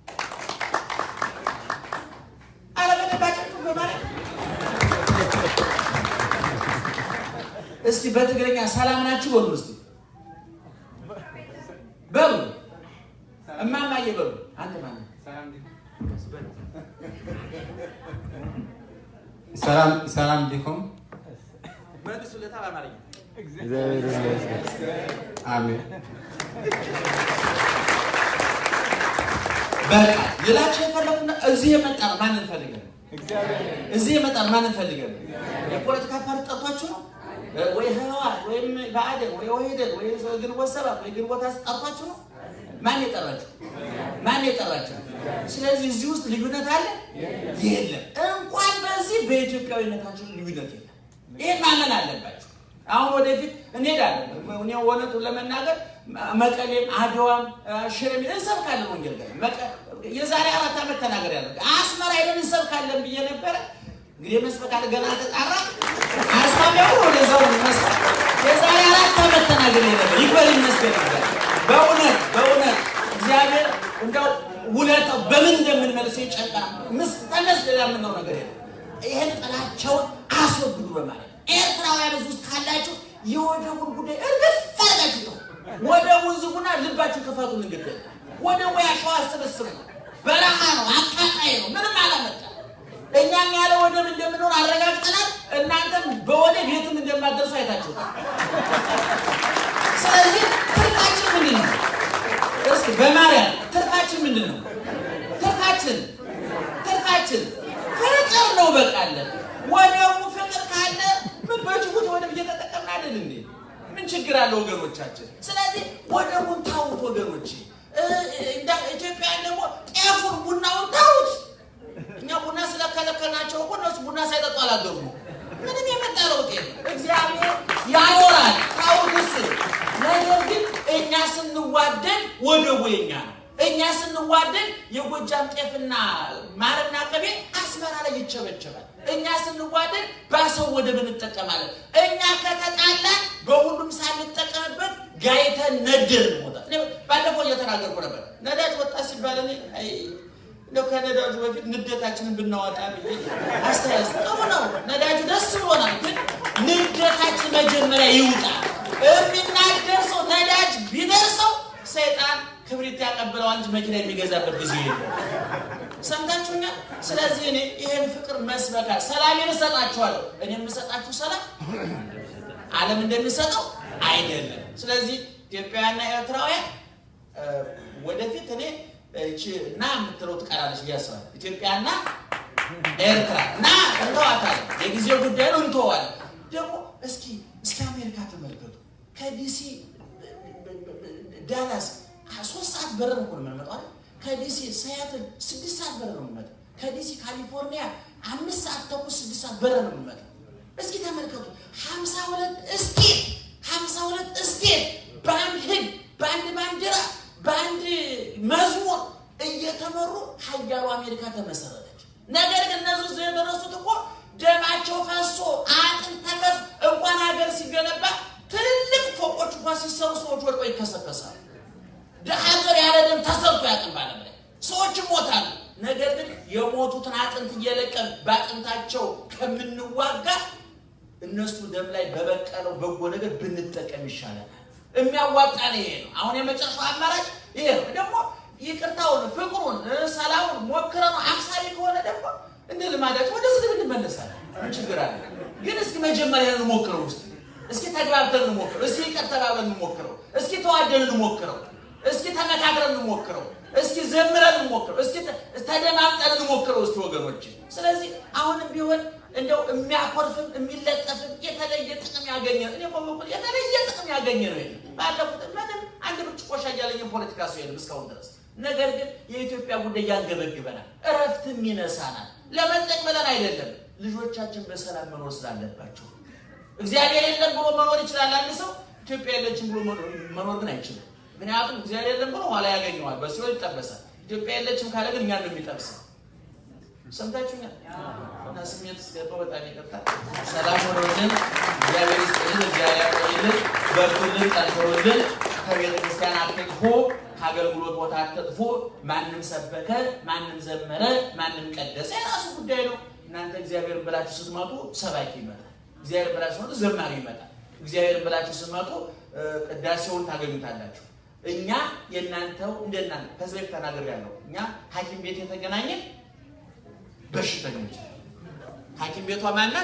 ኧረ በደንብ አጨብጭቡ በማለት እስኪ በትግርኛ ሰላም ናችሁ በሉ እስኪ በሉ እማማዬ በሉ። አንተ ማነህ? ሰላም ሰላም ዲኩም መልሱለታ በአማርኛ እግዚአብሔር ይመስገን። አሜን። በቃ ሌላቸው የፈለጉና እዚህ የመጣ ነው። ማንን ፈልገን ነው? እዚህ የመጣ ነው። ማንን ፈልገን ነው? የፖለቲካ ፓርቲ ጠርቷችሁ ነው ወይ ህወሓት ወይም ብአዴን ወይ ኦህዴድ ወይ ግንቦት ሰባት ወይ ግንቦት አስ- ጠርቷችሁ ነው? ማን የጠራችሁ? ማን የጠራችሁ? ስለዚህ እዚህ ውስጥ ልዩነት አለ የለም። እንኳን በዚህ በኢትዮጵያዊነታችን ልዩነት የለም። ይሄን ማመን አለባችሁ። አሁን ወደፊት እንሄዳለን። እኔ እውነቱን ለመናገር መቀሌም፣ አድዋም፣ ሽሬም እንሰብካለን ወንጌል ገና መቀ- የዛሬ አራት ዓመት ተናገር ያለ አስመራ ሄደን እንሰብካለን ብዬ ነበረ። እንግዲህ መስበክ አለ ገና ተጣራ አስታሚያው ወደዛው መስበክ የዛሬ አራት ዓመት ተናገር ነበር። ይክበር ይመስገን ነበር። በእውነት በእውነት እግዚአብሔር እንደው ውለታው በምን እንደምንመልሰው ይጨንቃ ምስ ተመስገን የምንለው ነገር የለም። ይህን ጥላቸውን አስወግዱ በማለት ኤርትራውያን እዚህ ውስጥ ካላችሁ የወደቡን ጉዳይ እርግፍ አድርጋችሁ ተው። ወደቡን ዝጉና ልባችሁ ክፈቱ። እንግዲህ ወደቡ ያሸዋ ስብስብ ነው፣ በረሃ ነው፣ አቃጣይ ነው፣ ምንም አላመጣ። እኛም ያለ ወደብ እንደምንሆን አረጋግጠናል። እናንተም በወደብ የትም እንደማትደርሱ አይታችሁታል። ስለዚህ ትርፋችን ምንድን ነው? እስኪ በማርያም ትርፋችን ምንድን ነው? ትርፋችን ትርፋችን ፍቅር ነው። በቃ አለ ወደቡ ፍቅር ካለ ምን በጅቡቲ ወደብ እየተጠቀምን አይደል እንዴ? ምን ችግር አለ ወገኖቻችን? ስለዚህ ወደቡን ታውት ወገኖች። እንዳ ኢትዮጵያን ደግሞ ጤፉን ቡናውን ታውት። እኛ ቡና ስለከለከልናቸው እኮ እነሱ ቡና ሳይጠጡ አላገቡ። ምንም የመጣ ለውጥ የለም። እግዚአብሔር ያኖራል ታውት እሱ። ነገር ግን እኛ ስንዋደድ ወደቡ የኛ ነው። እኛ ስንዋደድ የጎጃም ጤፍና ማርና ቅቤ አስመራ ላይ ይቸበቸባል። እኛ ስንዋደድ ባሰው ወደብ እንጠቀማለን። እኛ ከተጣላን በሁሉም ሳንጠቀምበት ጋይተን ነደር እንሞታል። እኔ ባለፈው እየተናገርኩ ነበር። ነዳጅ ወጣ ሲባል እኔ አይ እንደው ከነዳጁ በፊት ንደታችንን ብናወጣ ብዬ አስተያየት ጥሩ ነው። ነዳጁ ደስ ብሎናል፣ ግን ንደታችን መጀመሪያ ይውጣ። የሚናደር ሰው ነዳጅ ቢደርሰው ሰይጣን ክብሪት ያቀብለዋል እንጂ መኪና የሚገዛበት ጊዜ የለም። ሰምታችሁኛል? ስለዚህ እኔ ይሄን ፍቅር መስበካ ሰላሜን እሰጣችኋለሁ። እኔ የምሰጣችሁ ሰላም ዓለም እንደሚሰጠው አይደለም። ስለዚህ ኢትዮጵያውያንና ኤርትራውያን እ፣ ወደፊት እኔ እቺ ና የምትለው ትቀራለች ብዬ አስባለሁ። ኢትዮጵያና ኤርትራ ና እንተዋታለን። የጊዜው ጉዳይ ነው፣ እንተዋለን። ደግሞ እስኪ እስኪ አሜሪካ ተመልከቱ። ከዲሲ ዳላስ ሶስት ሰዓት በረር እኮ ነው የምንመጣው አይደል? ከዲሲ ሲያትል ስድስት ሰዓት በረር ነው የምንመጣው። ከዲሲ ካሊፎርኒያ አምስት ሰዓት ተኩል ስድስት ሰዓት በረር ነው የምንመጣው። እስኪ ተመልከቱ ሀምሳ ሁለት ስቴት ሀምሳ ሁለት ስቴት በአንድ ሰዎች ወድቀው ይከሰከሳሉ። ሀገር ያለ ደም ተሰርቶ ያቅም ባለም ላይ ሰዎች ይሞታሉ። ነገር ግን የሞቱትን አጥንት እየለቀም በአጥንታቸው ከምንዋጋ እነሱ ደም ላይ በበቀለው በጎ ነገር ብንጠቀም ይሻለናል። የሚያዋጣን ይሄ ነው። አሁን የመጨረሻው አማራጭ ይሄ ነው። ደግሞ ይቅርታውን፣ ፍቅሩን፣ ሰላሙን ሞክረ ነው አክሳሪ ከሆነ ደግሞ እንደ ልማዳቸው ወደ ስድብ እንመለሳለን። ምን ችግር አለ? ግን እስኪ መጀመሪያ እንሞክረው ውስጥ እስኪ ተግባብተን እንሞክረው። እስኪ ይቅር ተባብለን እንሞክረው። እስኪ ተዋደን እንሞክረው። እስኪ ተመካክረን እንሞክረው። እስኪ ዘምረን እንሞክረው። እስኪ ተደማምጠን እንሞክረው። እስኪ ወገኖች፣ ስለዚህ አሁንም ቢሆን እንደው የሚያኮርፍም የሚለጠፍም የተለየ ጥቅም ያገኘ እኔ በበኩል የተለየ ጥቅም ያገኘ ነው። ባለፉት ምንም አንድ ብርጭቆ ሻይ ያለኝ ፖለቲካ ሰው የለም እስካሁን ድረስ። ነገር ግን የኢትዮጵያ ጉዳይ ያንገበግበናል፣ እረፍትም ይነሳናል። ለመጠቅ ብለን አይደለም፣ ልጆቻችን በሰላም መኖር ስላለባቸው እግዚአብሔር የለም ብሎ መኖር ይችላል አንድ ሰው። ኢትዮጵያ የለችም ብሎ መኖር ግን አይችልም። ምክንያቱም እግዚአብሔር የለም ብሎ ኋላ ያገኘዋል፣ በሲኦል ይጠበሳል። ኢትዮጵያ የለችም ካለ ግን እኛን ነው የሚጠብሰው። ሰምታችሁኛል? እና ስሜት ስገባ በጣም ይቀርታል። ሰላም ሆኖልን እግዚአብሔር ይስጥልን፣ እግዚአብሔር ያቆይልን፣ በርቱልን፣ ጠንክሩልን። ከቤተ ክርስቲያን አትጥፉ፣ ከአገልግሎት ቦታ አትጥፉ። ማንም ሰበከ፣ ማንም ዘመረ፣ ማንም ቀደሰ የራሱ ጉዳይ ነው። እናንተ እግዚአብሔር ብላችሁ ስትመጡ ሰባኪ ይመጣል። እግዚአብሔር ብላችሁ ስትመጡ ዘማሪ ይመጣል። እግዚአብሔር ብላችሁ ስትመጡ ቅዳሴውን ታገኙታላችሁ። እኛ የእናንተው እንደናንተ ከዚህ በፊት ተናግሬያለሁ። እኛ ሐኪም ቤት የተገናኘን በሽተኞች ሐኪም ቤቷ ማናት?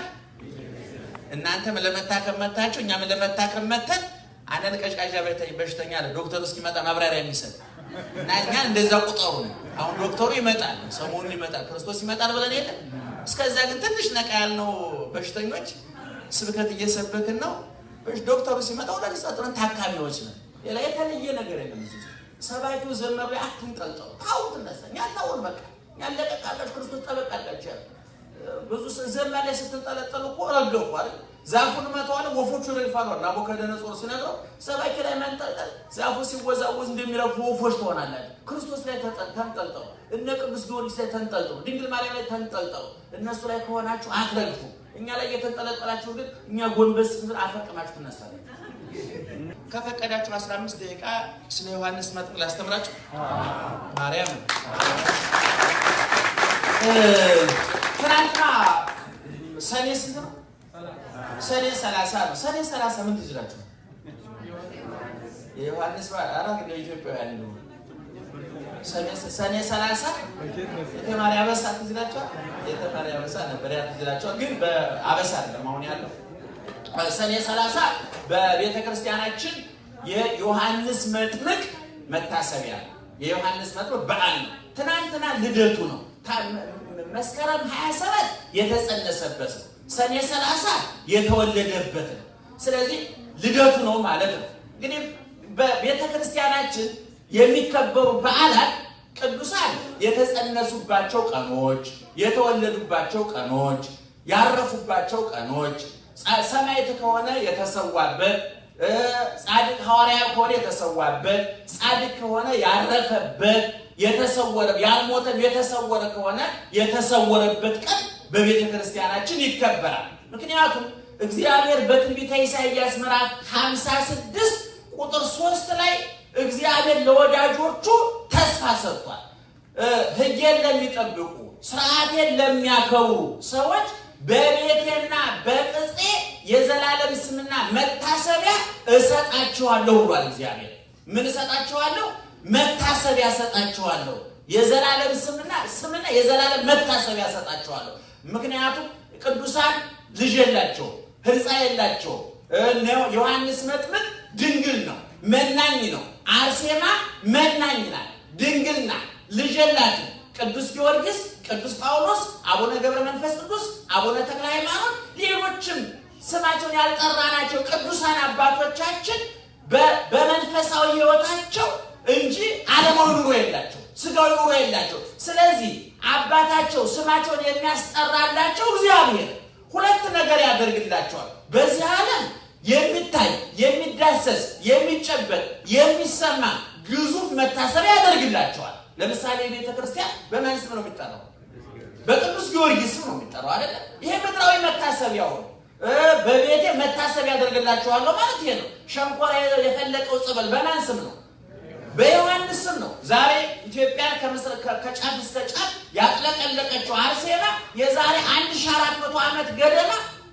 እናንተም ለመታከም መታችሁ፣ እኛም ለመታከም መተን አንዳንድ ቀዥቃዣ በሽተኛ አለ ዶክተሩ እስኪመጣ ማብራሪያ የሚሰጥ እና እኛ እንደዛ ቁጠሩ ነው። አሁን ዶክተሩ ይመጣል፣ ሰሞኑን ይመጣል፣ ክርስቶስ ይመጣል ብለን የለ። እስከዛ ግን ትንሽ ነቃ ያልነው በሽተኞች ስብከት እየሰበክን ነው። ዶክተሩ ሲመጣ ወደ ሊጸጥረን ታካሚዎች ነን። ሌላ የተለየ ነገር የለም። ሰባኪው ዘመር ላይ አትንጠልጠሉ፣ ታውት እነሳ ያናውን በቃ ያለቀቃላችሁ ክርስቶስ ጠበቃላችሁ ያለ ብዙ ዘመን ላይ ስትንጠለጠሉ እኮ ረገፉ አይደል? ዛፉን መተዋለ ወፎቹ ይረግፋሉ። ናቡከደነጾር ሲነግረው ሰባኪ ላይ መንጠልጠል ዛፉ ሲወዛወዝ እንደሚረግፉ ወፎች ትሆናላችሁ። ክርስቶስ ላይ ተንጠልጠሉ፣ እነ ቅዱስ ጊዮርጊስ ላይ ተንጠልጠሉ፣ ድንግል ማርያም ላይ ተንጠልጠሉ። እነሱ ላይ ከሆናችሁ አትረግፉ። እኛ ላይ የተንጠለጠላችሁ ግን እኛ ጎንበስ ስንል አፈቅማችሁ ትነሳለን። ከፈቀዳችሁ 15 ደቂቃ ስለ ዮሐንስ መጥምቅ ላስተምራችሁ። ማርያም ትናንትና ሰኔ ስንት ነው? ሰኔ 30 ነው። ሰኔ 30 ምን ትዝላችሁ? የዮሐንስ በዓል ግን ኢትዮጵያውያን ነው። ሰኔ 30 የተማሪ አበሳ ትዝላችኋል? የተማሪ አበሳ ነበር ያ ትዝላችኋል። ግን በአበሳ አይደለም አሁን ያለው ሰኔ 30 በቤተ ክርስቲያናችን የዮሐንስ መጥምቅ መታሰቢያ ነው። የዮሐንስ መጥምቅ በዓል ነው። ትናንትና ልደቱ ነው። መስከረም 27 የተጸነሰበት ነው። ሰኔ 30 የተወለደበት ነው። ስለዚህ ልደቱ ነው ማለት ነው። እንግዲህ በቤተ ክርስቲያናችን የሚከበሩ በዓላት ቅዱሳን የተጸነሱባቸው ቀኖች፣ የተወለዱባቸው ቀኖች፣ ያረፉባቸው ቀኖች ሰማዕት ከሆነ የተሰዋበት፣ ጻድቅ ሐዋርያ ከሆነ የተሰዋበት፣ ጻድቅ ከሆነ ያረፈበት፣ የተሰወረ ያልሞተም የተሰወረ ከሆነ የተሰወረበት ቀን በቤተ ክርስቲያናችን ይከበራል። ምክንያቱም እግዚአብሔር በትንቢተ ኢሳይያስ ምዕራፍ 56 ቁጥር 3 ላይ እግዚአብሔር ለወዳጆቹ ተስፋ ሰጥቷል። ሕጌን ለሚጠብቁ ስርዓቴን ለሚያከብሩ ሰዎች በቤቴና በቅጼ የዘላለም ስምና መታሰቢያ እሰጣችኋለሁ ብሏል እግዚአብሔር። ምን እሰጣችኋለሁ? መታሰቢያ እሰጣችኋለሁ። የዘላለም ስምና ስምና የዘላለም መታሰቢያ እሰጣችኋለሁ። ምክንያቱም ቅዱሳን ልጅ የላቸው፣ ሕንፃ የላቸው። ዮሐንስ መጥምቅ ድንግል ነው፣ መናኝ ነው። አርሴማ መናኝ ናት፣ ድንግል ናት፣ ልጅ የላትም። ቅዱስ ጊዮርጊስ፣ ቅዱስ ጳውሎስ፣ አቡነ ገብረ መንፈስ ቅዱስ፣ አቡነ ተክለ ሃይማኖት፣ ሌሎችም ስማቸውን ያልጠራናቸው ቅዱሳን አባቶቻችን በመንፈሳዊ ሕይወታቸው እንጂ ዓለማዊ ኑሮ የላቸው፣ ስጋዊ ኑሮ የላቸው። ስለዚህ አባታቸው ስማቸውን የሚያስጠራላቸው እግዚአብሔር ሁለት ነገር ያደርግላቸዋል። በዚህ ዓለም የሚታይ የሚዳሰስ የሚጨበጥ የሚሰማ ግዙፍ መታሰቢያ ያደርግላቸዋል። ለምሳሌ ቤተ ክርስቲያን በማን ስም ነው የሚጠራው? በቅዱስ ጊዮርጊስ ስም ነው የሚጠራው አይደለ? ይሄ ምድራዊ መታሰቢያው ነው። እ በቤቴ መታሰብ ያደርግላችኋለሁ ማለት ይሄ ነው። ሸንኮራ የፈለቀው ጸበል በማን ስም ነው? በዮሐንስ ስም ነው። ዛሬ ኢትዮጵያን ከምስር- ከ- ከጫፍ እስከ ጫፍ ያጥለቀለቀችው አርሴማ የዛሬ 1400 ዓመት ገደማ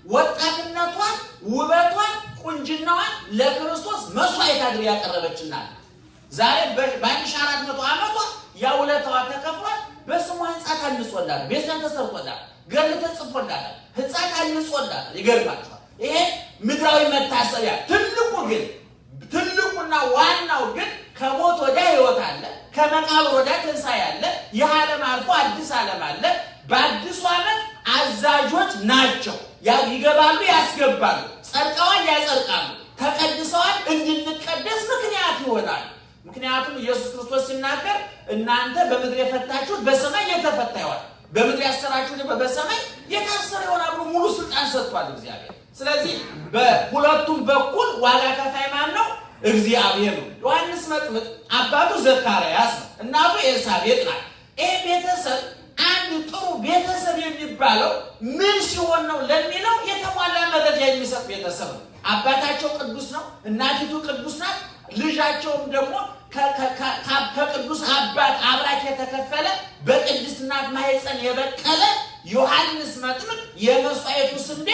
ወጣትነቷን፣ ውበቷን፣ ቁንጅናዋን ለክርስቶስ መስዋዕት አድርጋ ያቀረበችናል። ዛሬ በ- በ1400 ዓመቷ ያ ውለታዋ ተከፍሏል። በስሟ ህንፃ ታንጾላታል፣ ቤተክርስቲያን ተሰርቶላታል፣ ገድል ተጽፎላታል፣ ህንፃ ታንጾላታል። ይገርማችኋል። ይሄ ምድራዊ መታሰቢያ ትልቁ ግን ትልቁና ዋናው ግን ከሞት ወዲያ ህይወት አለ፣ ከመቃብር ወዲያ ትንሣኤ አለ። ይህ ዓለም አልፎ አዲስ ዓለም አለ። በአዲሱ ዓመት አዛዦች ናቸው። ያ- ይገባሉ፣ ያስገባሉ፣ ጸድቀዋል፣ ያጸድቃሉ፣ ተቀድሰዋል፣ እንድንቀደስ ምክንያት ይሆናል። ምክንያቱም ኢየሱስ ክርስቶስ ሲናገር እናንተ በምድር የፈታችሁት በሰማይ የተፈታ ይሆናል፣ በምድር ያሰራችሁት ደግሞ በሰማይ የታሰረ ይሆናል ብሎ ሙሉ ስልጣን ሰጥቷል እግዚአብሔር። ስለዚህ በሁለቱም በኩል ዋጋ ከፋይ ማን ነው? እግዚአብሔር ነው። ዮሐንስ መጥምቅ አባቱ ዘካርያስ ነው፣ እናቱ ኤልሳቤጥ ናት። ይሄ ቤተሰብ አንድ ጥሩ ቤተሰብ የሚባለው ምን ሲሆን ነው ለሚለው የተሟላ መረጃ የሚሰጥ ቤተሰብ ነው። አባታቸው ቅዱስ ነው፣ እናቲቱ ቅዱስ ናት። ልጃቸውም ደግሞ ከ- ከ- ከ- ከ- ከቅዱስ አባት አብራክ የተከፈለ በቅድስት እናት ማኅፀን የበቀለ ዮሐንስ መጥምቅ የመስዋዕቱ ስንዴ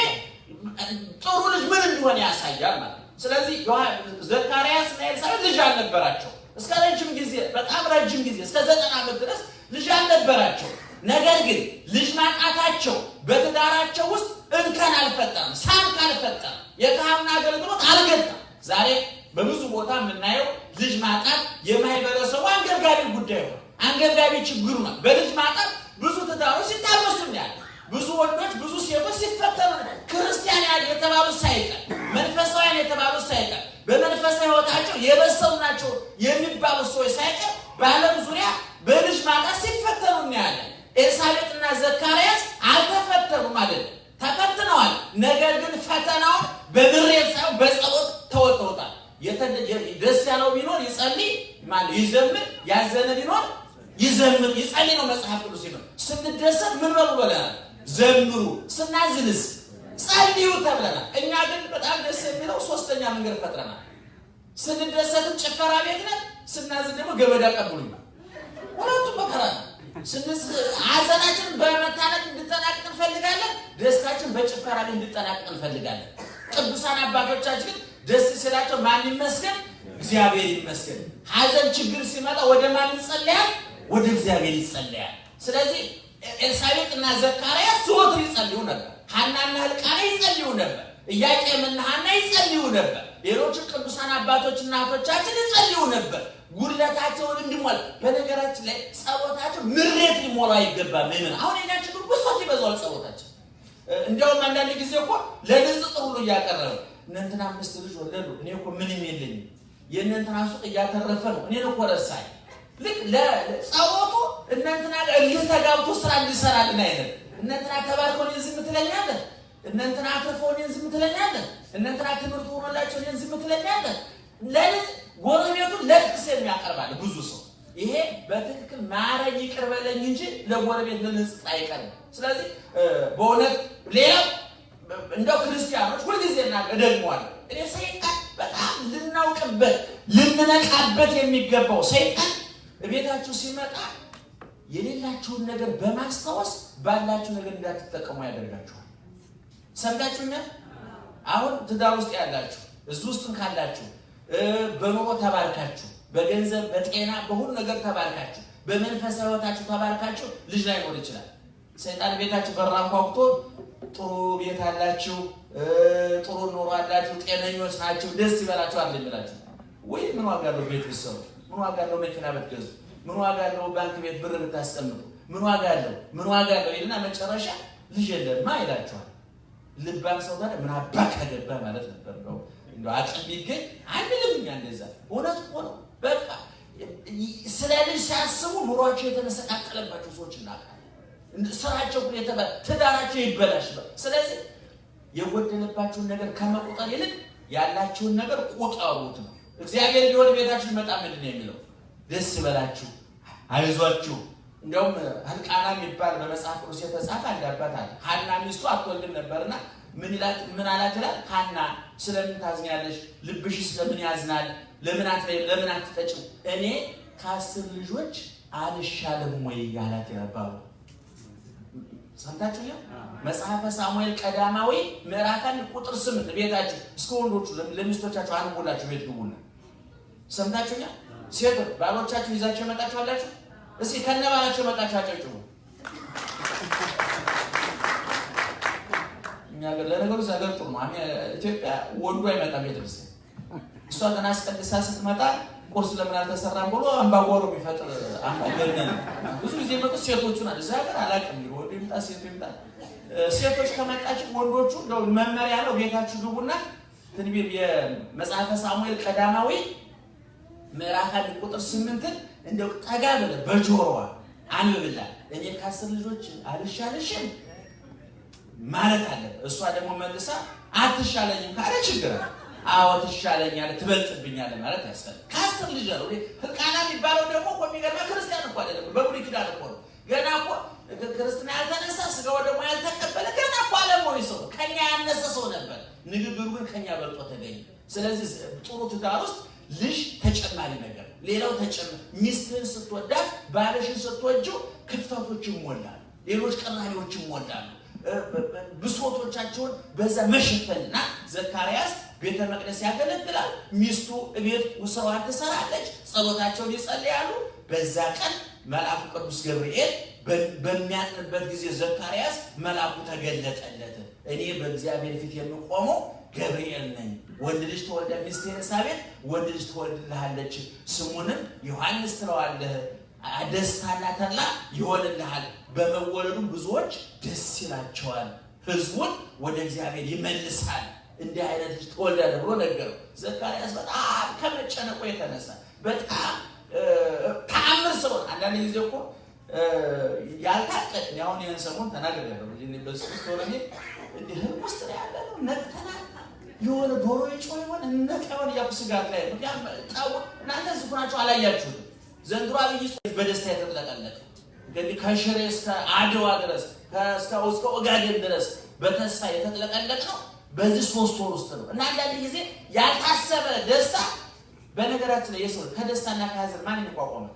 ጥሩ ልጅ ምን እንደሆነ ያሳያል ማለት ነው። ስለዚህ ዮሐ- ዘካርያስ እና ኤልሳቤጥ ልጅ አልነበራቸው እስከ ረጅም ጊዜ በጣም ረጅም ጊዜ እስከ ዘጠና ዓመት ድረስ ልጅ አልነበራቸው። ነገር ግን ልጅ ማጣታቸው በትዳራቸው ውስጥ እንከን አልፈጠረም፣ ሳንክ አልፈጠረም፣ የካህን አገልግሎት አልገታም። ዛሬ በብዙ ቦታ የምናየው ልጅ ማጣት የማህበረሰቡ አንገብጋቢ ጉዳይ ነው፣ አንገብጋቢ ችግሩ ነው። በልጅ ማጣት ብዙ ትዳሮች ሲታመሱ ያለ ብዙ ወንዶች ብዙ ሴቶች ሲፈተኑ ነው። ክርስቲያን ያ- የተባሉት ሳይቀር መንፈሳውያን የተባሉት ሳይቀር በመንፈሳዊ ሕይወታቸው የበሰሉ ናቸው የሚባሉት ሰዎች ሳይቀር በዓለም ዙሪያ በልጅ ማጣት ሲፈተኑ እናያለን። ኤልሳቤጥና ዘካርያስ አልተፈተኑም ማለት ነው። ተፈትነዋል። ነገር ግን ፈተናውን በምሬት ሳይሆን በጸሎት ተወጥተውታል። የተ- የ- ደስ ያለው ቢኖር ይጸልይ፣ ማነው ይዘምር፣ ያዘነ ቢኖር ይዘምር ይጸልይ ነው መጽሐፍ ቅዱስ ሲለው። ስንደሰት ምን በሉ ብለናል? ዘምሩ። ስናዝንስ ጸልዩ ተብለናል። እኛ ግን በጣም ደስ የሚለው ሶስተኛ መንገድ ፈጥረናል። ስንደሰትም ጭፈራ ቤት ነን፣ ስናዝን ደግሞ ገበዳ ቀብሉኝ። ሁለቱም መከራ ነው። ስንስ ሐዘናችንን በመታነቅ እንድጠናቅቅ እንፈልጋለን፣ ደስታችን በጭፈራ ቤት እንድጠናቅቅ እንፈልጋለን። ቅዱሳን አባቶቻችን ግን ደስ ሲላቸው ማን ይመስገን? እግዚአብሔር ይመስገን። ሐዘን ችግር ሲመጣ ወደ ማን ይጸለያል? ወደ እግዚአብሔር ይጸለያል። ስለዚህ ኤልሳቤጥ እና ዘካርያስ ዘወትር ይጸልዩ ነበር። ሐናና ሕልቃና ይጸልዩ ነበር። ኢያቄምና ሐና ይጸልዩ ነበር። ሌሎቹ ቅዱሳን አባቶች እናቶቻችን ይጸልዩ ነበር ጉድለታቸውን እንዲሞላ። በነገራችን ላይ ጸሎታቸው ምሬት ሊሞላ አይገባም። ምን አሁን የኛ ችግር ብሶት ይበዛዋል ጸሎታችን። እንዲያውም አንዳንድ ጊዜ እኮ ለንጽጽር ሁሉ እያቀረበ እነ እንትና አምስት ልጅ ወለዱ፣ እኔ እኮ ምንም የለኝም፣ የእነ እንትና ሱቅ እያተረፈ ነው፣ እኔን እኮ ረሳኝ። ልክ ለጸሎቱ እነ እንትና ጋር እልህ ተጋብቶ ስራ እንዲሰራልን አይነት እነ እንትና ተባርከው እኔን ዝም ትለኛለህ፣ እነ እንትና አትርፈው እኔን ዝም ትለኛለህ፣ እነ እንትና ትምህርት ሆኖላቸው እኔን ዝም ትለኛለህ። ለልጅ ጎረቤቱን ለጥቅስ የሚያቀርባል ብዙ ሰው። ይሄ በትክክል ማረኝ ይቅር በለኝ እንጂ ለጎረቤት ልንጽጥ አይቀርም። ስለዚህ በእውነት ሌላው እንደው ክርስቲያኖች ሁልጊዜ እና እደግመዋለሁ እኔ ሰይጣን በጣም ልናውቅበት ልንነቃበት የሚገባው ሰይጣን ቤታችሁ ሲመጣ የሌላችሁን ነገር በማስታወስ ባላችሁ ነገር እንዳትጠቀሙ ያደርጋችኋል። ሰምታችሁኛል? አሁን ትዳር ውስጥ ያላችሁ እዚህ ውስጥም ካላችሁ በኑሮ ተባርካችሁ፣ በገንዘብ በጤና በሁሉ ነገር ተባርካችሁ፣ በመንፈሳዊ ሕይወታችሁ ተባርካችሁ ልጅ ላይኖር ይችላል። ሰይጣን ቤታችሁ በር አንኳኩቶ ጥሩ ቤት አላችሁ፣ ጥሩ ኑሮ አላችሁ፣ ጤነኞች ናችሁ፣ ደስ ይበላችሁ አለ ይላችሁ ወይ ምን ዋጋ አለው ቤት ብትሰሩ? ምን ዋጋ አለው መኪና ብትገዙ? ምን ዋጋ አለው ባንክ ቤት ብር ብታስቀምጡ? ምን ዋጋ አለው? ምን ዋጋ አለው ይልና መጨረሻ ልጅ የለማ ይላችኋል። ልባም ሰው ታዲያ ምን አባ ከገባ ማለት ነበር ነው እንደው አቅም ቢገኝ አንልም እኛ እንደዛ። እውነት እኮ ነው። በቃ ስለ ልጅ ሲያስቡ ኑሯቸው የተመሰቃቀለባቸው ሰዎች እናውቃለን። ስራቸው የተበ ትዳራቸው ይበላሽ። ስለዚህ የጎደለባችሁን ነገር ከመቁጠር ይልቅ ያላችሁን ነገር ቁጠሩት ነው። እግዚአብሔር ሊሆን ቤታችሁ ይመጣ ምንድን ነው የሚለው? ደስ ይበላችሁ፣ አይዟችሁ። እንዲያውም ህልቃና የሚባል በመጽሐፍ ቅዱስ የተጻፈ አንድ አባት አለ። ሐና ሚስቱ አትወልድም ነበርና ምን ይላል? ምን አላት ይላል? ሐና ስለምን ታዝኛለሽ? ልብሽ ስለምን ያዝናል? ለምን አትበይም? ለምን አትጠጭም? እኔ ከአስር ልጆች አልሻለም ወይ ያላት ይላል። ሰምታችሁ ያ መጽሐፈ ሳሙኤል ቀዳማዊ ምዕራፍ አንድ ቁጥር ስምንት ቤታችሁ እስከ ወንዶቹ ለሚስቶቻችሁ አንቦላችሁ ቤት ግቡና ሰምታችሁ ያ ሴቶች ባሎቻችሁ ይዛችሁ የመጣችሁ አላችሁ? እስኪ ከነ ባላችሁ የመጣችሁ አጨብጭቡ። እኛ ሀገር ለነገሩ እዛ ሀገር ጥሩ ነው። ኢትዮጵያ ወንዱ አይመጣም ቤተክርስቲያን። እሷ ገና አስቀድሳ ስትመጣ ቁርስ ለምን አልተሰራም ብሎ አምባጓሮ የሚፈጥር አምባገነን ብዙ ጊዜ የመጡት ሴቶቹ ናቸው። እዛ ሀገር አላውቅም እንግዲህ ወንዱ ይምጣ ሴቱ ይምጣ። ሴቶች ከመጣች ወንዶቹ እንደው መመሪያ ነው። ቤታችሁ ግቡና ትንቢት የመጽሐፈ ሳሙኤል ቀዳማዊ ምዕራፍ አንድ ቁጥር ስምንትን እንደው ጠጋ ብለህ በጆሮዋ አንብብላት። እኔ ከአስር ልጆች አልሻለሽም ማለት አለ። እሷ ደግሞ መልሳ አትሻለኝም ካለ ችግር አለ። አዎ ትሻለኛለህ፣ ትበልጥብኛለህ ማለት ያስፈልግ። ከአስር ልጅ ነው ህልቃና የሚባለው ደግሞ እኮ የሚገርምህ ክርስቲያን እኮ አይደለም፣ በብሉይ ኪዳን እኮ ነው። ገና እኮ ክርስትና ያልተነሳ ስጋው ደግሞ ያልተቀበለ ገና እኮ አለሞኒ ሰው ነው። ከኛ ያነሰ ሰው ነበር። ንግግሩ ግን ከኛ በልጦ ተገኘ። ስለዚህ ጥሩ ትዳር ውስጥ ልጅ ተጨማሪ ነገር፣ ሌላው ተጨማሪ ሚስትህን ስትወዳት ባለሽን ስትወጂው ክፍተቶች ይሞላሉ፣ ሌሎች ቀራሪዎች ይሞላሉ። ብሶቶቻቸውን በዛ መሸፈንና ዘካርያስ ቤተ መቅደስ ያገለግላል። ሚስቱ ቤት ስራዋን ትሰራለች። ጸሎታቸውን ይጸልያሉ። በዛ ቀን መልአኩ ቅዱስ ገብርኤል በሚያጥንበት ጊዜ ዘካርያስ መልአኩ ተገለጠለት። እኔ በእግዚአብሔር ፊት የምቆመው ገብርኤል ነኝ። ወንድ ልጅ ተወልደ ሚስት ኤልሳቤጥ ወንድ ልጅ ትወልድልሃለች፣ ስሙንም ዮሐንስ ትለዋለህ። ደስታና ተድላ ይሆንልሃል። በመወለዱም ብዙዎች ደስ ይላቸዋል። ሕዝቡን ወደ እግዚአብሔር ይመልሳል። እንዲህ አይነት ልጅ ተወልዳለህ ብሎ ነገረው። ዘካርያስ በጣም ከመጨነቁ የተነሳ በጣም ተአምር ስለሆነ አንዳንድ ጊዜ እኮ ያልታቀድ አሁን ይህን ሰሞን ተናግሬያለሁ። በስቶረኔ እንዲህ ህልም ውስጥ ነው ያለ ነው ነቅተናል የሆነ ዶሮ የጮኸ ይሆን እነቅ ይሆን እያልኩ ስጋት ላይ ነው። እናንተ ዝኩ ናቸው አላያችሁትም። ዘንድሮ አብይ ጾም በደስታ የተጥለቀለቀ እንግዲህ ከሽሬ እስከ አድዋ ድረስ እስከ ኦጋዴን ድረስ በተስፋ የተጥለቀለቅ ነው። በዚህ ሶስት ወር ውስጥ ነው እና አንዳንድ ጊዜ ያልታሰበ ደስታ በነገራችን ላይ የሰው ከደስታና ከሀዘን ማን ይቋቋማል?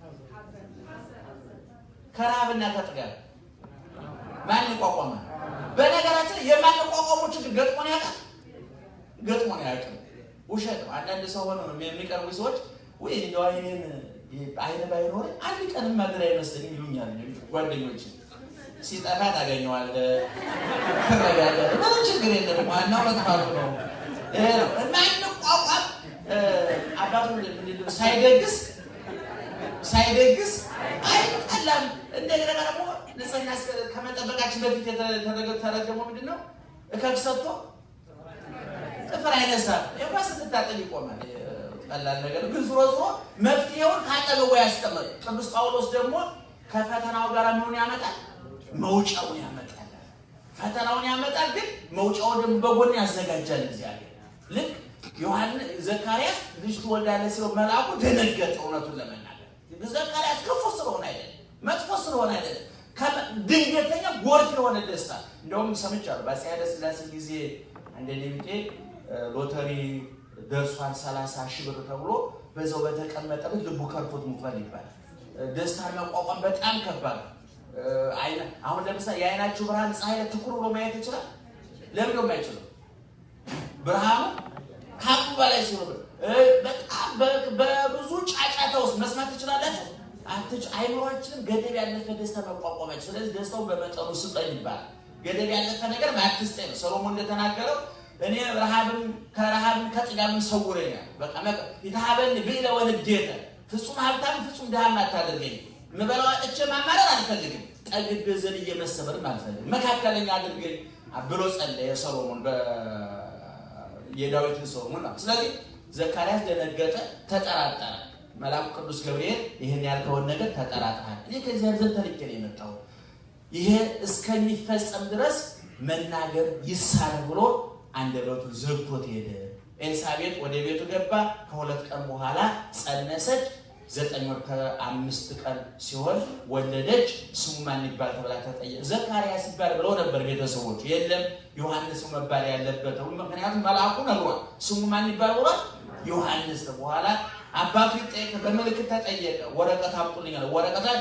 ከረሃብና ከጥጋብ ማን ይቋቋማል? በነገራችን ላይ የማንቋቋመው ችግር ገጥሞን ያውቃል? ገጥሞን ያውቅም። ውሸት ነው። አንዳንድ ሰው ሆነ የሚቀርቡ ሰዎች ወይ እንደው አይኔን አይነ ባይኖር አንድ ቀንም ማድር አይመስለኝም ይሉኛል ጓደኞች። ሲጠፋ ታገኘዋለህ፣ ትረጋለህ። ምንም ችግር የለም። ዋናው መጥፋቱ ነው። ማንቋቋም አባቱ ሳይደግስ ሳይደግስ አይጠላም። እንደገና ደግሞ ንጽህና ከመጠበቃችን በፊት የተረገመው ምንድን ነው? እከክ ሰጥቶ ጥፍር አይነሳም። የኳ ስትታጠብ ይቆማል። ቀላል ነገር ግን ዞሮ ዞሮ መፍትሄውን ካጠገቡ ያስቀምጥ። ቅዱስ ጳውሎስ ደግሞ ከፈተናው ጋር ምኑን ያመጣል? መውጫውን ያመጣል። ፈተናውን ያመጣል፣ ግን መውጫውን ደግሞ በጎን ያዘጋጃል እግዚአብሔር። ልክ ዮሐንስ ዘካርያስ ልጅ ትወልዳለህ ሲለው መልአኩ ደነገጠ። እውነቱን ለመናገር ዘካርያስ ክፉ ስለሆነ አይደለም፣ መጥፎ ስለሆነ አይደለም፣ ድንገተኛ ጎርፍ የሆነ ደስታ። እንደውም ሰምቻለሁ በአፄ ኃይለ ሥላሴ ጊዜ አንደ ቢጤ ሎተሪ ደርሷል ሰላሳ ሺህ ብር ተብሎ በዛው በተቀመጠበት ልቡ ከርቶት ሙቷል ይባላል። ደስታን መቋቋም በጣም ከባድ አሁን ለምሳሌ የአይናችሁ ብርሃን ፀሐይ ትኩር ብሎ ማየት ይችላል። ለምን ነው የማይችለው? ብርሃኑ ከአቅሙ በላይ ሲሆን በጣም በብዙ ጫጫታ ውስጥ መስማት ትችላላችሁ። አይምሯችንም ገደብ ያለፈ ደስታ መቋቋማችሁ። ስለዚህ ደስታው በመጠኑ ስጠኝ ይባላል። ገደብ ያለፈ ነገር አትስጠኝ ነው ሰሎሞን እንደተናገረው እኔ ረሃብም ከረሃብም ከጥጋብም ሰውረኛል። በቃ ይተሃበን ብእለ ወንዴተ ፍጹም ሀብታም ፍጹም ድሃም አታደርገኝ። ምበላው አጥቼ ማማረር አልፈልግም። ጠግቤ ዘልዬ መሰበርም አልፈልግም። መካከለኛ አድርገኝ ብሎ ጸለየ ሰሎሞን የዳዊትን ሰሎሞን ነው። ስለዚህ ዘካርያስ ደነገጠ፣ ተጠራጠረ። መልአኩ ቅዱስ ገብርኤል ይህን ያልከውን ነገር ተጠራጥራል። እኔ ከእግዚአብሔር ዘንድ ተልኬ ነው የመጣው ይሄ እስከሚፈጸም ድረስ መናገር ይሳነ ብሎ አንደበቱን ዘግቶት ሄደ። ኤልሳቤጥ ወደ ቤቱ ገባ። ከሁለት ቀን በኋላ ጸነሰች። ዘጠኝ ወር ከአምስት ቀን ሲሆን ወለደች። ስሙ ማን ይባል ተብላ ተጠየቀ። ዘካርያስ ይባል ብለው ነበር ቤተሰቦቹ። የለም ዮሐንስ መባል ያለበት ምክንያቱም መልአኩ ነግሯል። ስሙ ማን ይባል ብሏል? ዮሐንስ። በኋላ አባቱ ይጠየቅ በምልክት ተጠየቀ። ወረቀት አምጡልኝ አለ። ወረቀት ላይ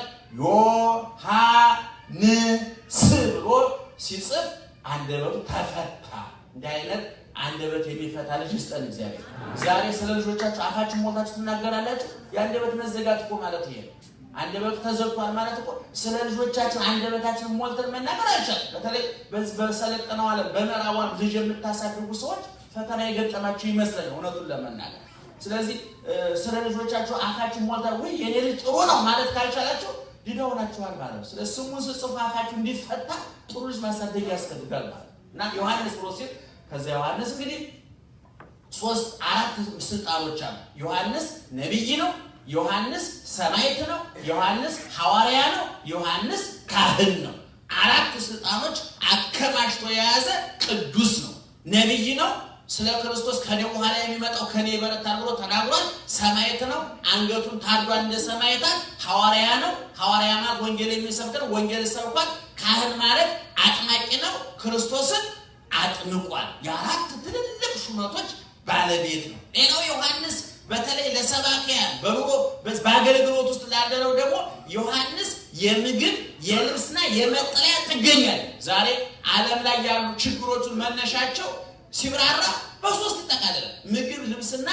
ዮሐንስ ብሎ ሲጽፍ አንደበቱ ተፈታ። እንዲህ አይነት አንደበት የሚፈታ ልጅ ይስጠን እግዚአብሔር። ዛሬ ስለ ልጆቻችሁ አፋችን ሞልታችሁ ትናገራላችሁ። የአንደበት መዘጋት እኮ ማለት ይሄ ነው። አንደበቱ ተዘግቷል ማለት እኮ ስለ ልጆቻችን አንደበታችን ሞልተን መናገር አይቻልም። በተለይ በዚህ በሰለጠነው ዓለም በምዕራቡ ዓለም ልጅ የምታሳድጉ ሰዎች ፈተና የገጠማችሁ ይመስለኛል እውነቱን ለመናገር። ስለዚህ ስለ ልጆቻችሁ አፋችን ሞልተን ወይ የኔ ልጅ ጥሩ ነው ማለት ካልቻላችሁ ድዳ ሆናችኋል ማለት ነው። ስለ ስሙ ስጽፉ አፋችሁ እንዲፈታ ጥሩ ልጅ ማሳደግ ያስፈልጋል ማለት ነው እና ዮሐንስ ብሎ ሲል ከዚያ ዮሐንስ እንግዲህ ሶስት አራት ስልጣኖች አሉ። ዮሐንስ ነቢይ ነው። ዮሐንስ ሰማዕት ነው። ዮሐንስ ሐዋርያ ነው። ዮሐንስ ካህን ነው። አራት ስልጣኖች አከማችቶ የያዘ ቅዱስ ነው። ነቢይ ነው። ስለ ክርስቶስ ከኔ በኋላ የሚመጣው ከኔ ይበረታል ብሎ ተናግሯል። ሰማዕት ነው። አንገቱን ታርዷል እንደ ሰማዕታት። ሐዋርያ ነው። ሐዋርያ ማለት ወንጌል የሚሰብክ ነው። ወንጌል ሰብኳል። ካህን ማለት አጥማቂ ነው። ክርስቶስን አጥምቋል። የአራት ትልልቅ ሹመቶች ባለቤት ነው። ሌላው ዮሐንስ በተለይ ለሰባኪያን በኑሮ በአገልግሎት ውስጥ ላለነው ደግሞ ዮሐንስ የምግብ የልብስና የመጠለያ ጥገኛል። ዛሬ ዓለም ላይ ያሉ ችግሮቹን መነሻቸው ሲብራራ በሶስት ይጠቃልላል። ምግብ፣ ልብስና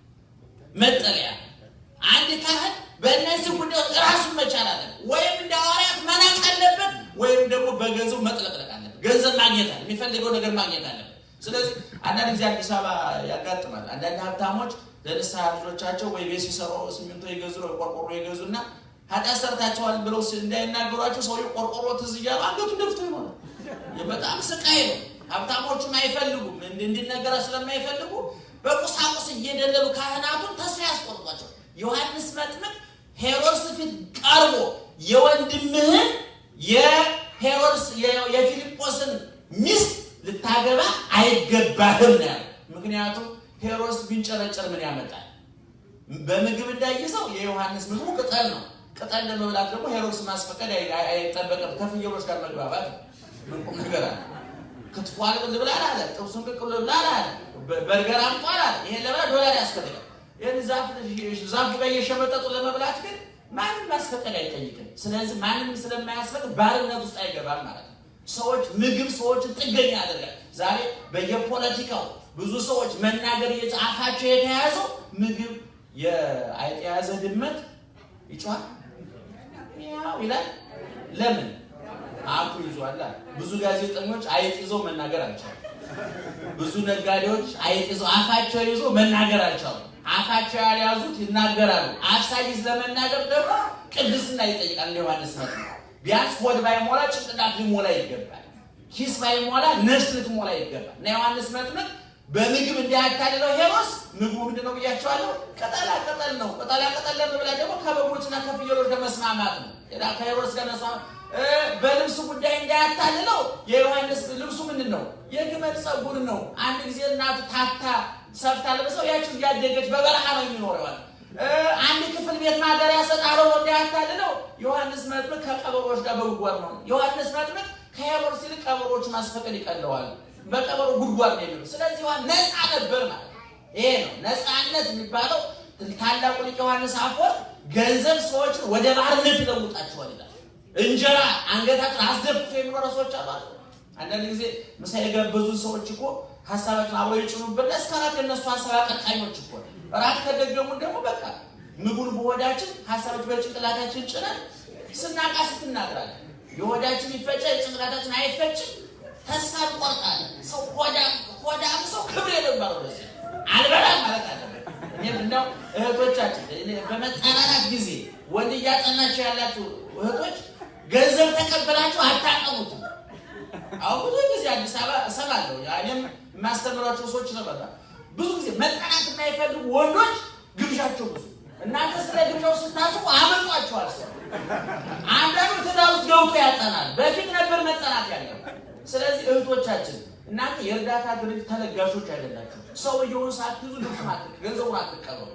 መጠለያ። አንድ ካህን በእነዚህ ጉዳዮች ራሱን መቻል አለ። ወይም እንደ ሐዋርያት መናቅ አለበት፣ ወይም ደግሞ በገንዘቡ መጥለቅለቅ አለበት። ገንዘብ ማግኘት አለ፣ የሚፈልገው ነገር ማግኘት አለበት። ስለዚህ አንዳንድ ጊዜ አዲስ አበባ ያጋጥማል። አንዳንድ ሀብታሞች ለንስሐ ልጆቻቸው ወይ ቤት ሲሰሩ ሲሚንቶ ይገዙ ነው ቆርቆሮ ይገዙና ኃጢአት ሰርታቸዋል ብለው እንዳይናገሯቸው ሰው ቆርቆሮ ትዝ እያሉ አንገቱን ደፍቶ ይሆናል። በጣም ስቃይ ነው። ሀብታሞቹም አይፈልጉም እንዲነገራ ስለማይፈልጉ በቁሳቁስ እየደለሉ ካህናቱን ተስፋ ያስቆርጧቸው። ዮሐንስ መጥምቅ ሄሮድስ ፊት ቀርቦ የወንድምህን የሄሮድስ የፊልጶስን ሚስት ልታገባ አይገባህም ነው ያለው። ምክንያቱም ሄሮድስ ቢንጨረጨር ምን ያመጣል? በምግብ እንዳይዘው የዮሐንስ ምግቡ ቅጠል ነው። ቅጠል ለመብላት ደግሞ ሄሮድስ ማስፈቀድ አይጠበቅም። ከፍየሎች ጋር መግባባት ምን ቁም ነገር አለ? ክትፎ አልቅል ብላ አለ፣ ጥብሱን ቅቅል ብላ አለ፣ በርገር አምጧል አለ። ይሄን ለመብላት ዶላር ያስፈልጋል። ይህን ዛፉ ጋር እየሸመጠጡ ለመብላት ግን ማንም ማስፈቀድ አይጠይቅም። ስለዚህ ማንም ስለማያስፈቅድ ባርነት ውስጥ አይገባም ማለት ነው። ሰዎች ምግብ ሰዎችን ጥገኛ ያደርጋል። ዛሬ በየፖለቲካው ብዙ ሰዎች መናገር እየጻፋቸው የተያዘው ምግብ የአይጥ የያዘ ድመት ይጮሃል ያው ይላል። ለምን አፉ ይዟል። ብዙ ጋዜጠኞች አይጥ ይዘው መናገር አልቻሉም። ብዙ ነጋዴዎች አይጥ ይዘው አፋቸው ይዞ መናገር አልቻሉም። አፋቸው ያልያዙት ይናገራሉ። አፍ ሳይዝ ለመናገር ደግሞ ቅድስና ይጠይቃል። ዮሐንስ መጥምቅ ቢያንስ ሆድ ባይሞላ ጭንቅላት ሊሞላ ይገባል። ኪስ ባይሞላ ነፍስ ልትሞላ ይገባል። እና ዮሐንስ መጥምቅ በምግብ እንዳያታልለው ሄሮድስ ምግቡ ምንድን ነው ብያቸዋለሁ? ቅጠላ ቅጠል ነው። ቅጠላ ቅጠል ለመብላት ደግሞ ከበጎችና ከፍየሎች ጋር መስማማት ነው። ከሄሮድስ ጋር መስማማት በልብሱ ጉዳይ እንዳያታልለው የዮሐንስ ልብሱ ምንድን ነው? የግመል ፀጉር ነው። አንድ ጊዜ እናቱ ታታ ሰፍታ ለብሰው ያችን እያደገች በበረሃ ነው የሚኖረው። አንድ ክፍል ቤት ማደሪያ ሰጣለው እንዳያታልለው ዮሐንስ መጥምቅ ከቀበሮች ጋር በጉድጓድ ነው። ዮሐንስ መጥምቅ ከሄሮድስ ይልቅ ቀበሮች ማስፈቀድ ይቀለዋል። በቀበሮ ጉድጓድ ነው የሚለው። ስለዚህ ነፃ ነበር ማለት ይሄ ነው ነፃነት የሚባለው። ታላቁ ሊቅ ዮሐንስ አፈወርቅ ገንዘብ ሰዎችን ወደ ባርነት ይለውጣቸዋል ይላል። እንጀራ አንገታችን አስደፍቶ የሚኖረ ሰዎች አሉ። አንዳንድ ጊዜ ምሳ የጋበዙ ሰዎች እኮ ሀሳባችን አብረው ይጭኑበት እስከ ራት የነሱ ሀሳብ አቀጣኞች እኮ ራት ከደገሙን ደግሞ በቃ ምግቡን በሆዳችን ሀሳቦች በጭንቅላታችን ጭነን ስናቃስት እናድራለን። የሆዳችን ይፈጫ የጭንቅላታችን አይፈጭም። ተስፋ እንቆርጣለን። ሰው ሆዳም ሰው ክብር የነበረው ለዚህ አልበላም ማለት አለበት። እኔም እንደው እህቶቻችን በመጠናናት ጊዜ ወንድ እያጠናቸው ያላችሁ እህቶች ገንዘብ ተቀበላችሁ አታቀሙትም። አሁን ብዙ ጊዜ አዲስ አበባ እሰማለሁ። እኔም የማስተምራቸው ሰዎች ይሰማሉ። ብዙ ጊዜ መጠናት የማይፈልጉ ወንዶች ግብዣቸው ብዙ። እናንተ ስለ ግብዣው ስታስቡ አመጧቸዋል። ሰው አንዳንዱ ትዳር ውስጥ ገብቶ ያጠናል። በፊት ነበር መጠናት ያለው። ስለዚህ እህቶቻችን እናንተ የእርዳታ ድርጅት ተለጋሾች አይደላችሁ። ሰውየውን ሳትይዙ ልብሱን ገንዘቡን አትቀበሉ።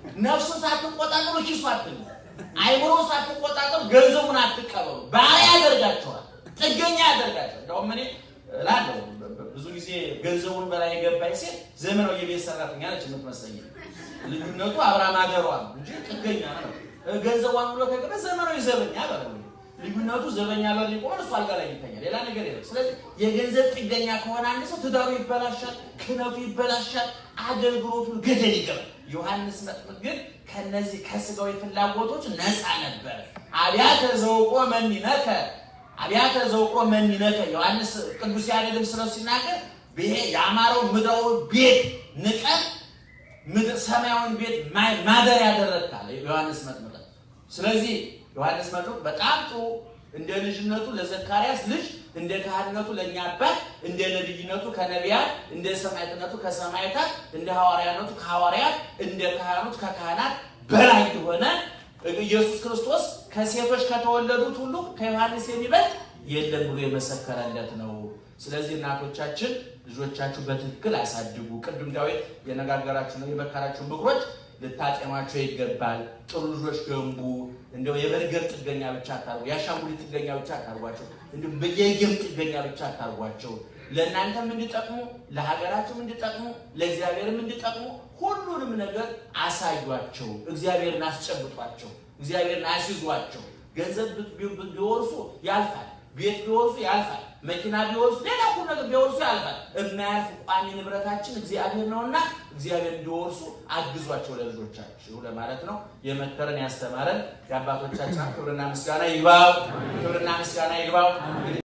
ነፍሱን ሳትቆጣጠሩ ኪሱ አትሉ። አይምሮን ሳትቆጣጠሩ ገንዘቡን አትቀበሉ። ባሪያ ያደርጋቸዋል፣ ጥገኛ ያደርጋቸዋል። እንደውም እኔ እላለሁ ብዙ ጊዜ ገንዘቡን በላይ የገባኝ ሴት ዘመናዊ የቤት ሰራተኛ ነች የምትመስለኝ። ልዩነቱ አብራ ማገሯ ነው እንጂ ጥገኛ ነው። ገንዘቧን ብሎ ከገባ ዘመናዊ ዘበኛ በለው። ልዩነቱ ዘበኛ ላይ ሊቆም እሱ አልጋ ላይ ይተኛል፣ ሌላ ነገር የለም። ስለዚህ የገንዘብ ጥገኛ ከሆነ አንድ ሰው ትዳሩ ይበላሻል፣ ክህነቱ ይበላሻል፣ አገልግሎቱ ገደል ይገባል። ዮሐንስ መጥምቅ ግን ከነዚህ ከስጋዊ ፍላጎቶች ነፃ ነበር። አብያተ ዘውቆ መኒነከ አብያተ ዘውቆ መኒነከ ዮሐንስ ቅዱስ ያሬድም ስለሱ ሲናገር ይሄ የአማረው ምድራዊ ቤት ንቀት ምድር ሰማያዊን ቤት ማደር ያደረግካል ዮሐንስ መጥምቅ። ስለዚህ ዮሐንስ መጥምቅ በጣም ጥሩ እንደ ልጅነቱ ለዘካርያስ ልጅ እንደ ካህንነቱ ለእኛ አባት እንደ ነቢይነቱ ከነቢያት እንደ ሰማዕትነቱ ከሰማዕታት እንደ ሐዋርያነቱ ከሐዋርያት እንደ ካህናቱ ከካህናት በላይ የሆነ ኢየሱስ ክርስቶስ ከሴቶች ከተወለዱት ሁሉ ከዮሐንስ የሚበልጥ የለም ብሎ የመሰከረለት ነው። ስለዚህ እናቶቻችን ልጆቻችሁ በትክክል አሳድጉ። ቅድም ዳዊት የነጋገራችሁ ነው የመከራችሁ ምክሮች ልታጤኗቸው ይገባል። ጥሩ ልጆች ገንቡ። እንደው የበርገር ጥገኛ ብቻ አታርጉ፣ የአሻንጉሊት ጥገኛ ብቻ አታርጓቸው፣ እንዲሁም በየጌም ጥገኛ ብቻ አታርጓቸው። ለእናንተም እንዲጠቅሙ፣ ለሀገራችሁም እንዲጠቅሙ፣ ለእግዚአብሔርም እንዲጠቅሙ ሁሉንም ነገር አሳዩቸው። እግዚአብሔርን አስጨብጧቸው፣ እግዚአብሔርን አስይዟቸው። ገንዘብ ቢወርሱ ያልፋል፣ ቤት ቢወርሱ ያልፋል፣ መኪና ቢወርሱ ሌላ ሁሉ ነገር ቢወርሱ ያልፋል። የማያልፍ ቋሚ ንብረታችን እግዚአብሔር ነውና እግዚአብሔር እንዲወርሱ አግዟቸው ለልጆቻችሁ ለማለት ነው። የመከረን ያስተማረን የአባቶቻችን ክብርና ምስጋና ይግባው፣ ክብርና ምስጋና ይግባው።